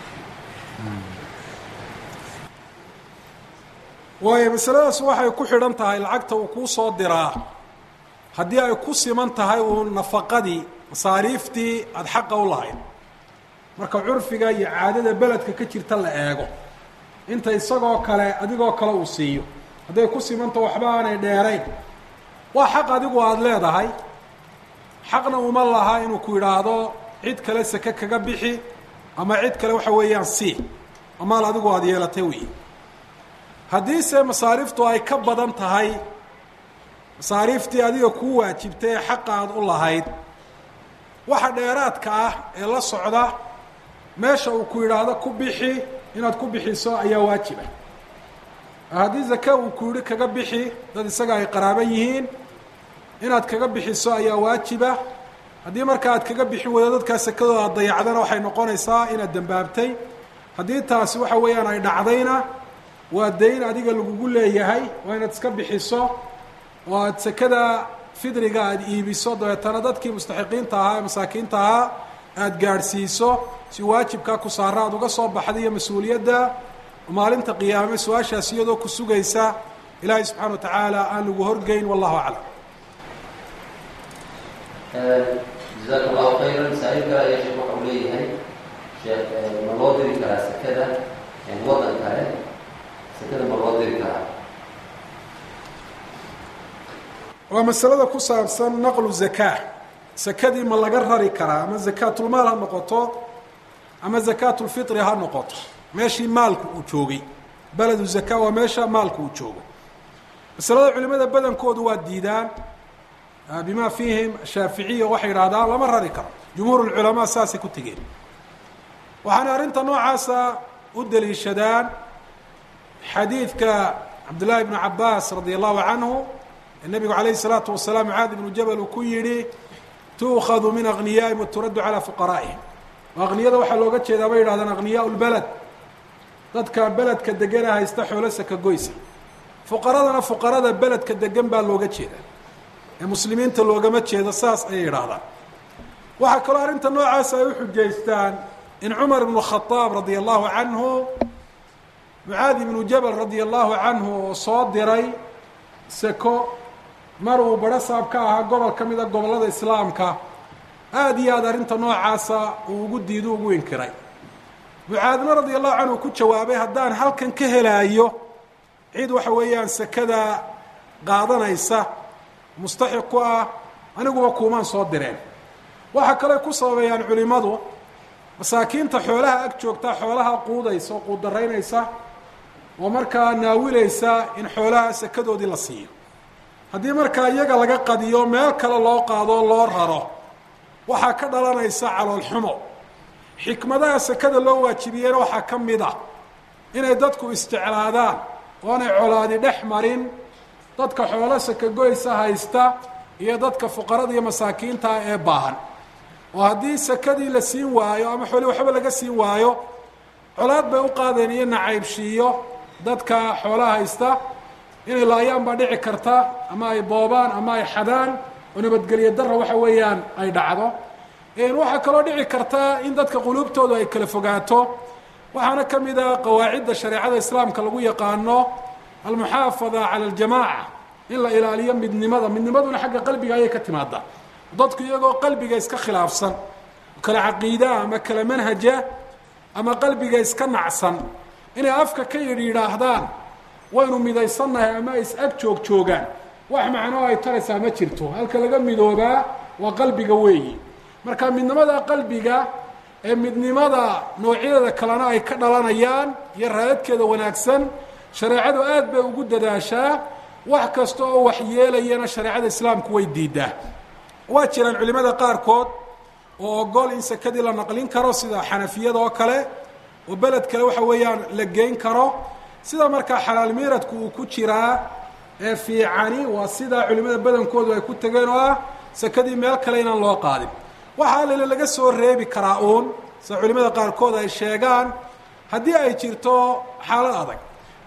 waayo masaladaas waxay ku xidhan tahay lacagta uu kuu soo diraa haddii ay ku siman tahay uun nafaqadii masaariiftii aada xaqa u lahayd marka curfiga iyo caadada beledka ka jirta la eego inta isagoo kale adigoo kale uu siiyo hadday ku simanto waxba aanay dheerayn waa xaq adigu aada leedahay xaqna uma laha inuu ku yidhaahdo cid kale seke kaga bixi ama cid kale waxa weeyaan sii amaal adigu aada yeelatay wey haddiise masaariiftu ay ka badan tahay masaariiftii adiga kuu waajibtay ee xaqa aad u lahayd waxa dheeraadka ah ee la socda meesha uu ku yidhaahdo ku bixi inaad ku bixiso ayaa waajiba haddii zake uu ku yidhi kaga bixi dad isaga ay qaraaban yihiin inaad kaga bixiso ayaa waajiba haddii marka aad kaga bixin weydo dadkaa sekadooda aad dayacdana waxay noqonaysaa inaad dembaabtay haddii taasi waxa weeyaan ay dhacdayna waa dayn adiga lagugu leeyahay waa inaad iska bixiso oo aada sekada fidriga aada iibiso dabeetana dadkii mustaxiqiinta ahaa ee masaakiinta ahaa aada gaadhsiiso si waajibkaa ku saara aada uga soo baxda iyo mas-uuliyadda maalinta qiyaame su-aashaas iyadoo ku sugaysa ilaahay subxana wa tacaala aan lagu horgeyn wallahu aclam jazaaka allahu khayran saa-il kale ayaa sheekh waxa uu leeyahay sheekh ma loo diri karaa sekada waddan kale sekada ma loo diri karaa waa masalada ku saabsan naqlu zakaa sakadii ma laga rari karaa ama zakaatulmaal ha noqoto ama zakaatulfitri ha noqoto meeshii maalku uu joogay beledu zakaa waa meesha maalku uu joogo masalada culimada badankoodu waa diidaan bima fiihim shaaficiya waxay yidhahdaan lama rari karo jumhuur lculamaa saasay ku tegeen waxaana arrinta noocaasa u daliishadaan xadiidka cabdullaahi ibnu cabaas radia allahu canhu ee nabigu calayhi salaatu wasalaam mucaad ibnu jabal uu ku yidhi tuukhadu min aghniyaa'ihim wa turaddu calaa fuqaraa'ihim akniyada waxaa looga jeedaa bay yidhahdaan akhniyaa lbeled dadka beledka degana haysta xoolo saka goysa fuqaradana fuqarada beledka degan baa looga jeeda ee muslimiinta loogama jeedo saas ayay yidhaahdaan waxaa kaloo arrinta noocaasa ay u xujaystaan in cumar ibnu khadaab radia allahu canhu mucaadi ibnu jabal radia allahu canhu oo soo diray seko mar uu badho saab ka ahaa gobol ka mida gobollada islaamka aada iyo aad arrinta noocaasa uu ugu diido ugu inkiray mucaadna radia allahu canhu ku jawaabay haddaan halkan ka helaayo cid waxa weeyaan sekada qaadanaysa mustaxiq ku ah aniguba kuumaan soo direen waxaa kale ku sababeeyaan culimadu masaakiinta xoolaha ag joogta xoolaha quudaysa oo quuddaraynaysa oo markaa naawilaysa in xoolaha sekadoodii la siiyo haddii markaa iyaga laga qadiyo meel kale loo qaado loo raro waxaa ka dhalanaysa caloolxumo xikmadaha sekada loo waajibiyeyna waxaa ka mid ah inay dadku isjeclaadaan oonay colaadi dhex marin dadka xoolo sakagoysa haysta iyo dadka fuqarada iyo masaakiintaa ee baahan oo haddii sakadii la siin waayo ama xooli waxba laga siin waayo colaad bay u qaadeen iyo nacaybshiiyo dadka xoolaha haysta inay laayaan baa dhici karta ama ay boobaan ama ay xadaan oo nabadgelyo darra waxa weeyaan ay dhacdo waxaa kaloo dhici karta in dadka quluubtoodu ay kala fogaato waxaana ka mid a qawaacidda shareecada islaamka lagu yaqaano almuxaafada cala aljamaaca in la ilaaliyo midnimada midnimaduna xagga qalbiga ayay ka timaada dadku iyagoo qalbiga iska khilaafsan kala caqiidaa ama kala manhaja ama qalbiga iska nacsan inay afka ka yidhi yidhaahdaan waynu midaysannahay ama ay is-ag joog joogaan wax macnoo ay taraysaa ma jirto halka laga midoobaa waa qalbiga weeyi marka midnimada qalbiga ee midnimada noocyadeeda kalena ay ka dhalanayaan iyo raadadkeeda wanaagsan shareecadu aad bay ugu dadaashaa wax kasta oo waxyeelayana shareecada islaamku way diidaa waa jiraan culimada qaarkood oo ogol in sekadii la naqlin karo sida xanafiyada oo kale oo beled kale waxa weeyaan la geyn karo sida markaa xalaal miiradku uu ku jiraa ee fiicani waa sida culimada badankoodu ay ku tageen oo ah sekadii meel kale inaan loo qaadin waxaa lele laga soo reebi karaa uun sida culimada qaarkood ay sheegaan haddii ay jirto xaalad adag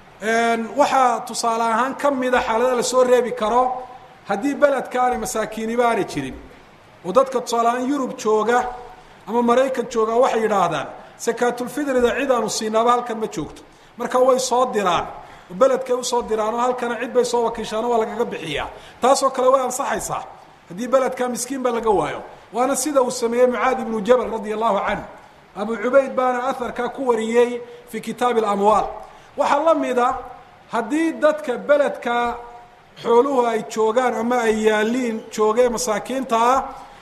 waxaa tusaale ahaan ka mida xaalada lasoo reebi karo haddii beledka aanay masaakiiniba aanay jirin oo dadka tusaale ahaan yurub jooga ama maraykan jooga waxay yidhaahdaan sakaatulfidrida cid aanu siinaaba halkan ma joogto marka way soo diraan oo beledkay usoo diraan oo halkana cid bay soo wakiishaano waa lagaga bixiyaa taasoo kale way ansaxaysaa haddii beledka miskiin ba laga waayo waana sida uu sameeyey mucaadi ibnu jabal radia allahu canhu abu cubayd baana aharkaa ku wariyey fii kitaabi alamwaal waxaa la mida haddii dadka beledka xooluhu ay joogaan ama ay yaaliin joogee masaakiinta ah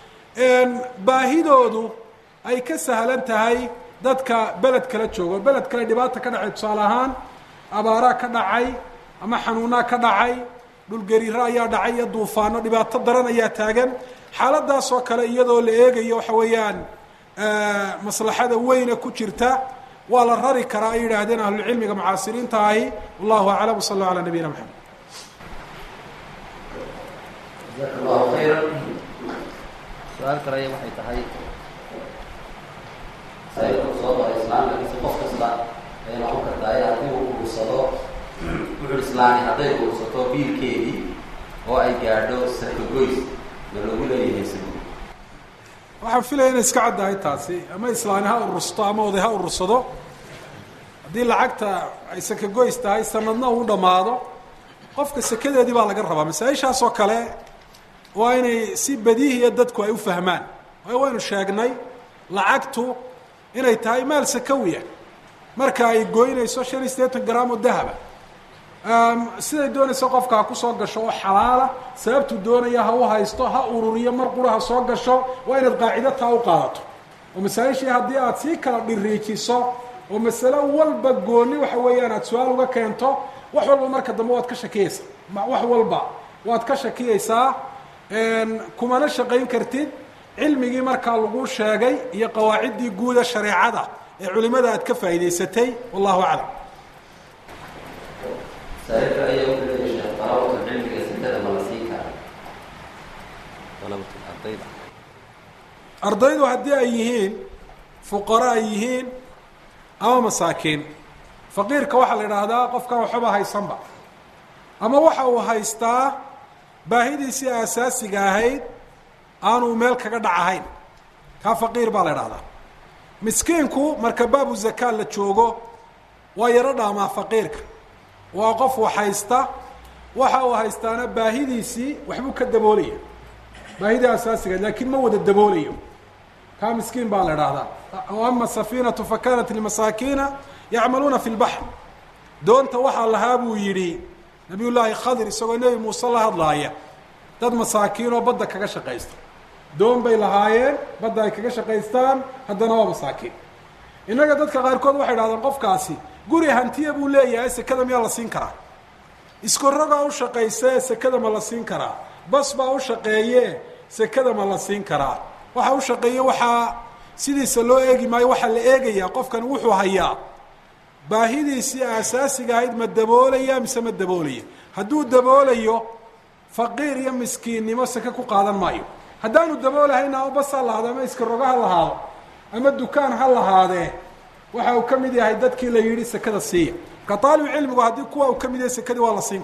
baahidoodu ay ka sahlan tahay dadka beled kala joogo beled kale dhibaata ka dhacay tusaale ahaan abaaraa ka dhacay ama xanuunaa ka dhacay dhulgariiro ayaa dhacay iyo duufaano dhibaato daran ayaa taagan xaaladaasoo kale iyadoo la eegayo waxa weeyaan maslaxada weyne ku jirta waa la rari karaa ay yidhaahdeen ahlulcilmiga mucaasiriinta ahi wallahu aclam wsal allahu alaa nabiyina maxamed jazaaka allahu khayra su-aal kalaya waxay tahay sayku soo bara islaamkakiisa qof kasta ay noqon kartaa haddii uu urursado wuxuu islaani hadday urursato biilkeedii oo ay gaadho sarkagoys ma lagu leeyahay sago waxaan filaya inay iska caddahay taasi ama islaani ha urursato ama oday ha urursado haddii lacagta ay sakagoys tahay sanadna uu dhammaado qofka sekadeedii baa laga rabaa masaa-ishaas oo kale waa inay si badiihiya dadku ay u fahmaan waayo waynu sheegnay lacagtu inay tahay maal sakawiya marka ay goynayso shan iyo siddeetan gram oo dahaba siday doonaysa qofka ha kusoo gasho oo xalaala sababtuu doonaya ha u haysto ha ururiyo mar qura ha soo gasho waa inaad qaacido taa u qaadato oo masaa-ishii haddii aad sii kala dhiriijiso oo masalo walba gooni waxa weeyaan aad su-aal uga keento wax walba marka dambe waad ka shakiyeysaa wax walba waad ka shakiyeysaa kumana shaqayn kartid cilmigii markaa lagu sheegay iyo qawaaciddii guuda shareecada ee culimada aad ka faa'idaysatay wallahu aclam saairka ayaa u leeya sheekh dalabatul cilmiga sekada ma la siin kara dalabatul ardayda ardaydu haddii ay yihiin fuqaro ay yihiin ama masaakiin faqiirka waxaa la idhaahdaa qofkan waxba haysanba ama waxa uu haystaa baahidiisii aasaasiga ahayd aanuu meel kaga dhac ahayn kaa faqiir baa la idhahdaa miskiinku marka baabu zakaa la joogo waa yaro dhaamaa faqiirka waa qof wax haysta waxa uu haystaana baahidiisii waxbuu ka daboolaya baahidii asaasiga laakiin ma wada daboolayo kaa miskiin baa la idhaahdaa ama safiinatu fakanat limasaakiina yacmaluuna fi lbaxr doonta waxaa lahaa buu yidhi nabiy llaahi khadir isagoo nebi muuse la hadlaaya dad masaakiinoo badda kaga shaqaysta doon bay lahaayeen badda ay kaga shaqaystaan haddana waa masaakiin innaga dadka qaarkood waxay idhahdeen qofkaasi guri hantiya buu leeyahay sekada miyaa la siin karaa iskorogaa u shaqayse sekada ma la siin karaa bas baa u shaqeeye sekada ma la siin karaa waxa u shaqeeye waxaa sidiisa loo eegi maayo waxaa la eegayaa qofkan wuxuu hayaa baahidiisii aasaasiga ahayd ma daboolaya mise ma daboolaya hadduu daboolayo faqiir iyo miskiinnimo seke ku qaadan maayo haddaanu daboolahayna ama bas ha lahaado ama iskarogo ha lahaado ama dukaan ha lahaadee waxa uu ka mid yahay dadkii la yidhi sekada siiya marka aalibu cilmigu haddii kuwa uu ka mid yahay sekadii waa la siin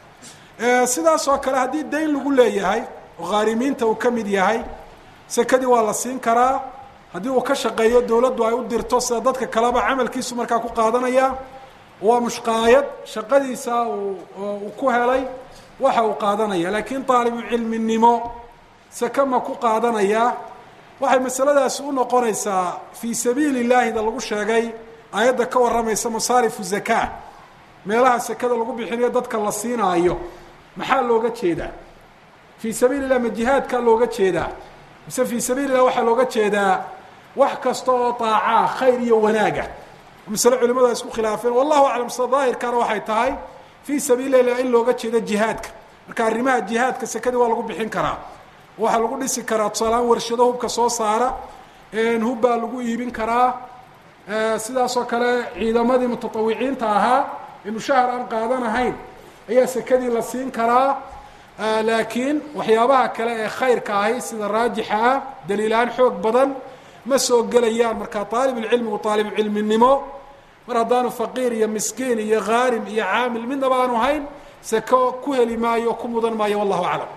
karaa sidaas oo kale haddii dayn lagu leeyahay oo khaarimiinta uu ka mid yahay sekadii waa la siin karaa haddii uu ka shaqeeyo dowladdu ay u dirto sida dadka kaleba camalkiisu markaa ku qaadanaya waa mushqaayad shaqadiisa uu ku helay waxa uu qaadanaya laakiin aalibu cilminimo seke ma ku qaadanaya waxay masaladaasi u noqonaysaa fii sabiili llaahida lagu sheegay aayadda ka warramaysa masaarifu zakaa meelaha sekada lagu bixinayo dadka la siinaayo maxaa looga jeedaa fii sabiili llah ma jihaadkaa looga jeedaa mise fii sabiili llah waxaa looga jeedaa wax kasta oo daacaa khayr iyo wanaaga masale culimadu ay isku khilaafeen wallahu aclam sida daahirkana waxay tahay fii sabiili llah in looga jeedo jihaadka marka arrimaha jihaadka sekadii waa lagu bixin karaa waxaa lagu dhisi karaa tusaalahaan warshado hubka soo saara hub baa lagu iibin karaa sidaas oo kale ciidamadii mutatawiciinta ahaa ee mushahar aan qaadanahayn ayaa sekadii la siin karaa laakiin waxyaabaha kale ee khayrka ahi sida raajixa ah daliilaan xoog badan ma soo gelayaan marka aalibulcilmigu aalibulcilminimo mar haddaanu faqiir iyo miskiin iyo khaarim iyo caamil midnaba aanu hayn seko ku heli maayo ku mudan maayo wallahu aclam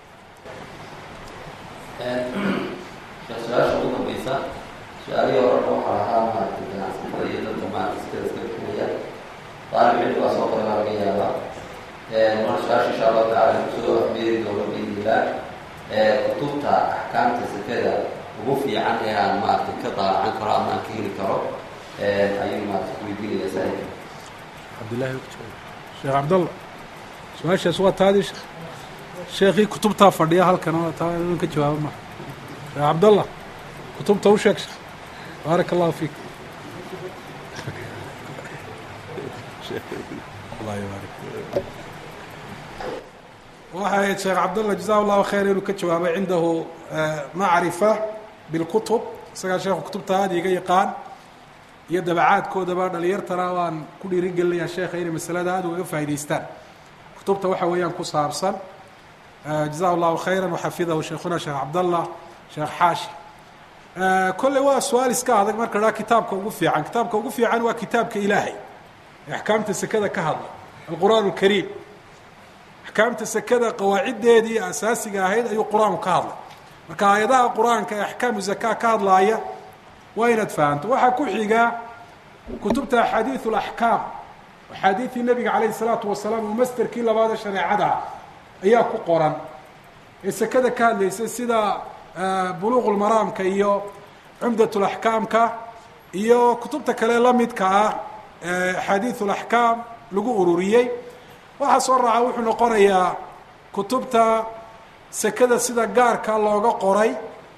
sheekh su-aasha ugu dambaysa su-aalihii horena waxaa ahaa maaragtay ganacsatada iyo dadka maaragtay iskada iska bixinaya daalib cilmi baa soo qoray baa laga yaabaa marka su-aasha insha allahu tacala kusoo afbeeri doono biidnillah kutubta axkaamta sekada ugu fiican ee aan maaragtay ka daacan karo ama aan ka heli karo ayuu maaragtay kuweydiinaya saaxiibka cabdillahi sheekh cabdallah su-aashaas waa taadii sheekh sheekii kutubtaa fadhiya halkan oo taa in ka jawaabo ma sheekh cabdallah kutubta u sheeg sheekh baaraka allahu fiik allah yubaarik waxay ahayd sheekh cabdallah jazahu llahu khayr inuu ka jawaabay cindahu macrifa bilkutub isagaa sheekhu kutubta aada iga yaqaan iyo dabacaadkoodaba dhalinyartana waan ku dhiiri gelinayaa sheekha inay masalada aada ugaga faa'idaystaan kutubta waxa weeyaan ku saabsan jazahu llahu khayra waxafidahu sheekhuna sheekh cabdallah sheekh xaashi kolley waa su-aal iska adag marka dhaa kitaabka ugu fiican kitaabka ugu fiican waa kitaabka ilaahay ee axkaamta sekada ka hadla alqur'aan alkariim axkaamta sekada qawaaciddeedii asaasiga ahayd ayuu qur-aanku ka hadlay marka aayadaha qur-aanka ee axkaamu zakaa ka hadlaaya waa inaad fahamto waxaa ku xiga kutubta axaadiiث اlaxkaam axaadiidii nebiga calayh الsalaatu wasalaam oo masterkii labaad ee shareecada ayaa ku qoran ee sekada ka hadlaysa sida buluuq lmaraamka iyo cumdat laxkaamka iyo kutubta kale la midka ah axaadiiث اlaxkaam lagu ururiyey waxaa soo raaca wuxuu noqonayaa kutubta sekada sida gaarka looga qoray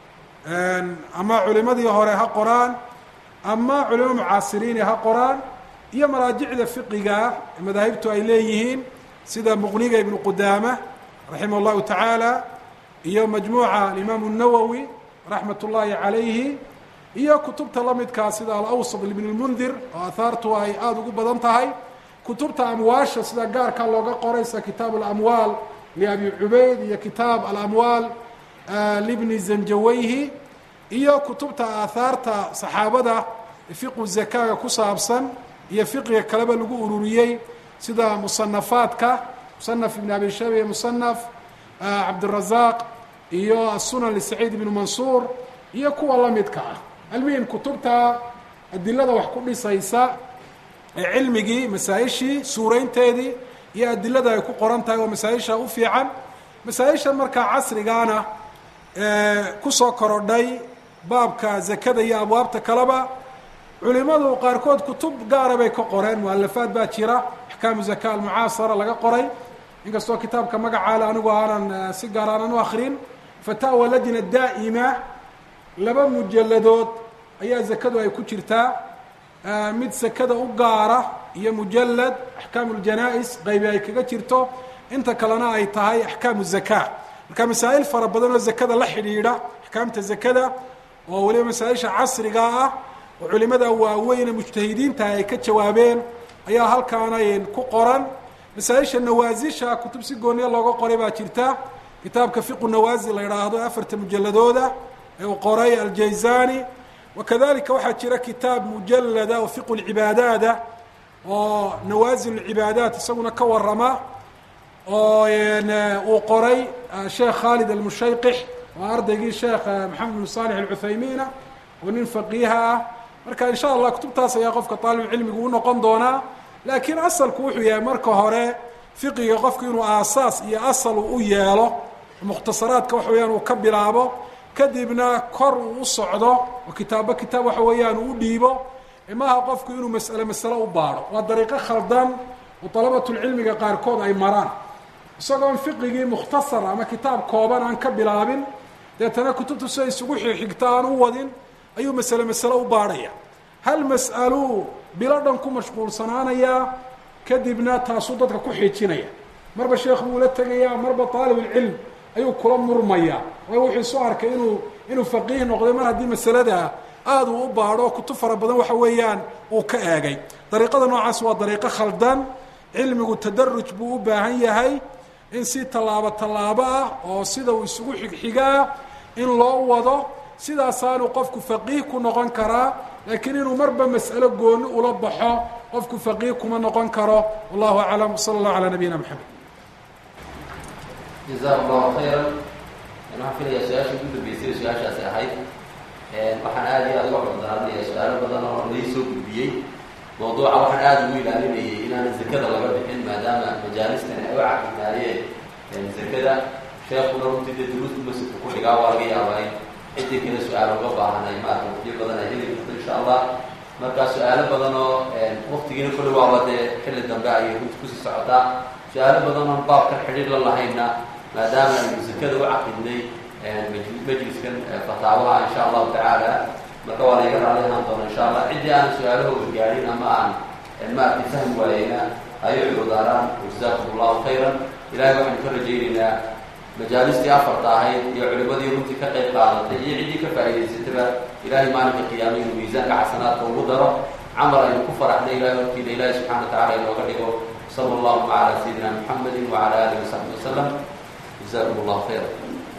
ama culimadii hore ha qoraan ama culimo mucaasiriini ha qoraan iyo maraajicda fiqiga ee madaahibtu ay leeyihiin sida muqniga ibnu qudaama raximah اllahu tacaala iyo majmuuca alimaamu الnawowi raxmat ullaahi calayhi iyo kutubta la midkaa sida alawsat ibn اlmundir oo ahaartu ay aada ugu badan tahay kutubta amwaasha sida gaarka looga qoray sida kitaab alamwaal liabi cubayd iyo kitaab alamwaal libni zanjawayhi iyo kutubta aahaarta saxaabada fiqu zakaaga ku saabsan iyo fiqiga kaleba lagu ururiyey sida musanafaadka musanaf ibn abi shayba iyo musanaf cabdirazaq iyo asunan lisaciid ibn mansuur iyo kuwa la midka ah almuhim kutubta adilada wax ku dhisaysa ee cilmigii masaa-ishii suuraynteedii iyo adilada ay ku qoran tahay oo masaa-isha u fiican masaa-isha markaa casrigaana kusoo korodhay baabka zakada iyo abwaabta kaleba culimadu qaarkood kutub gaara bay ka qoreen mualafaad baa jira axkaamu zaka almucaasara laga qoray inkastoo kitaabka magacaale anigu aanan si gaar aanan u akrin fataawa lajna daa'ima laba mujaladood ayaa zakadu ay ku jirtaa mid sakada u gaara iyo mujalad axkaamu ljanaa-is qaybi ay kaga jirto inta kalena ay tahay axkaamu zaka marka masaa'il fara badan oo zakada la xidhiidha axkaamta zakada oo weliba masaa-isha casriga ah oo culimada waaweyne mujtahidiinta ay ka jawaabeen ayaa halkaanay ku qoran masaa-isha nawaasisha kutub si gooniya looga qoray baa jirta kitaabka fiqu nawaasil la idhaahdo afarta mujaladooda ee uu qoray aljayzani wakadalika waxaa jira kitaab mujalada oo fiqu lcibaadaada oo nawaasil lcibaadaat isaguna ka warama oo uu qoray sheekh khaalid almushayqix oo ardaygii sheekh maxamed bin salix alcuthaymiina oo nin faqiiha ah marka in sha allah kutubtaas ayaa qofka aalibulcilmigu u noqon doonaa laakiin asalku wuxuu yahay marka hore fiqiga qofku inuu aasaas iyo asal u yeelo mukhtasaraadka waxa weyaan uu ka bilaabo kadibna kor uu u socdo oo kitaabo kitaab waxa weeyaan uu u dhiibo maaha qofku inuu mas'ale masale u baadho waa dariiqo khaldan oo dalabatulcilmiga qaarkood ay maraan isagoon fiqigii mukhtasar ama kitaab kooban aan ka bilaabin deetana kutubtu siday isugu xigta aan u wadin ayuu masale masale u baadhaya hal mas'aluu bilo dhan ku mashquulsanaanayaa kadibna taasuu dadka ku xiijinaya marba sheekh buu la tegayaa marba aalibulcilm ayuu kula murmayaa waayo wuxuu isu arkay inuu inuu faqiih noqday mar haddii masalada aada uu u baadho kutub fara badan waxa weeyaan uu ka eegay dariiqada noocaas waa dariiqo khaldan cilmigu tadaruj buu u baahan yahay in si tallaabo tallaabo ah oo sida uu isugu xigxigaa in loo wado sidaasaanu qofku faqiih ku noqon karaa laakiin inuu marba mas'alo gooni ula baxo qofku faqiih kuma noqon karo wallahu aclam sala allahu calaa nabiyina maxamed jazakum allahu khayran waxaan filayaa su-aasha ugu dambeysay su-aashaasi ahayd waxaan aada iyo aada uga cudurdaarnaya su-aalo badan oo lai soo gudbiyey mawduuca waxaan aada ugu ilaalinayay inaanan zakada laga bixin maadaama majaalistan ay u caqidnaayeen zakada sheekuna runtii dee duruustu masjidka ku dhigaa waa laga yaabaa in ciddii kale su-aalo uga baahanay maarata waqtiyo badan ay heli karto insha allah marka su-aalo badan oo waktigiina kulli waaba dee xilli dambe ayay runti kusii socotaa su-aalo badan oon baabkan xidhiir la lahayna maadaama aynu zakada u caqidnay majliskan fataawaha insha allahu tacaala marka waa layga raali ahaan doona insha allah ciddii aanan su-aalahooda gaadhin ama aan maaragtay fahmi waayeyna ayay cududaaraan jazakum allahu khayran ilahay waxaynu ka rajaynaynaa majaalistii afarta ahayd iyo culimadii runtii ka qayb qaadatay iyo ciddii ka faa'idaysataba ilahay maalinka qiyaama inuu miisaanka xasanaadka ugu daro camal aynu ku faraxnay ilahay hortiina ilahi subxana wa tacala inooga dhigo sala allahu cala sayidina muxamedi wacala alihi wasaxbi wasalam jazakum allahu khayra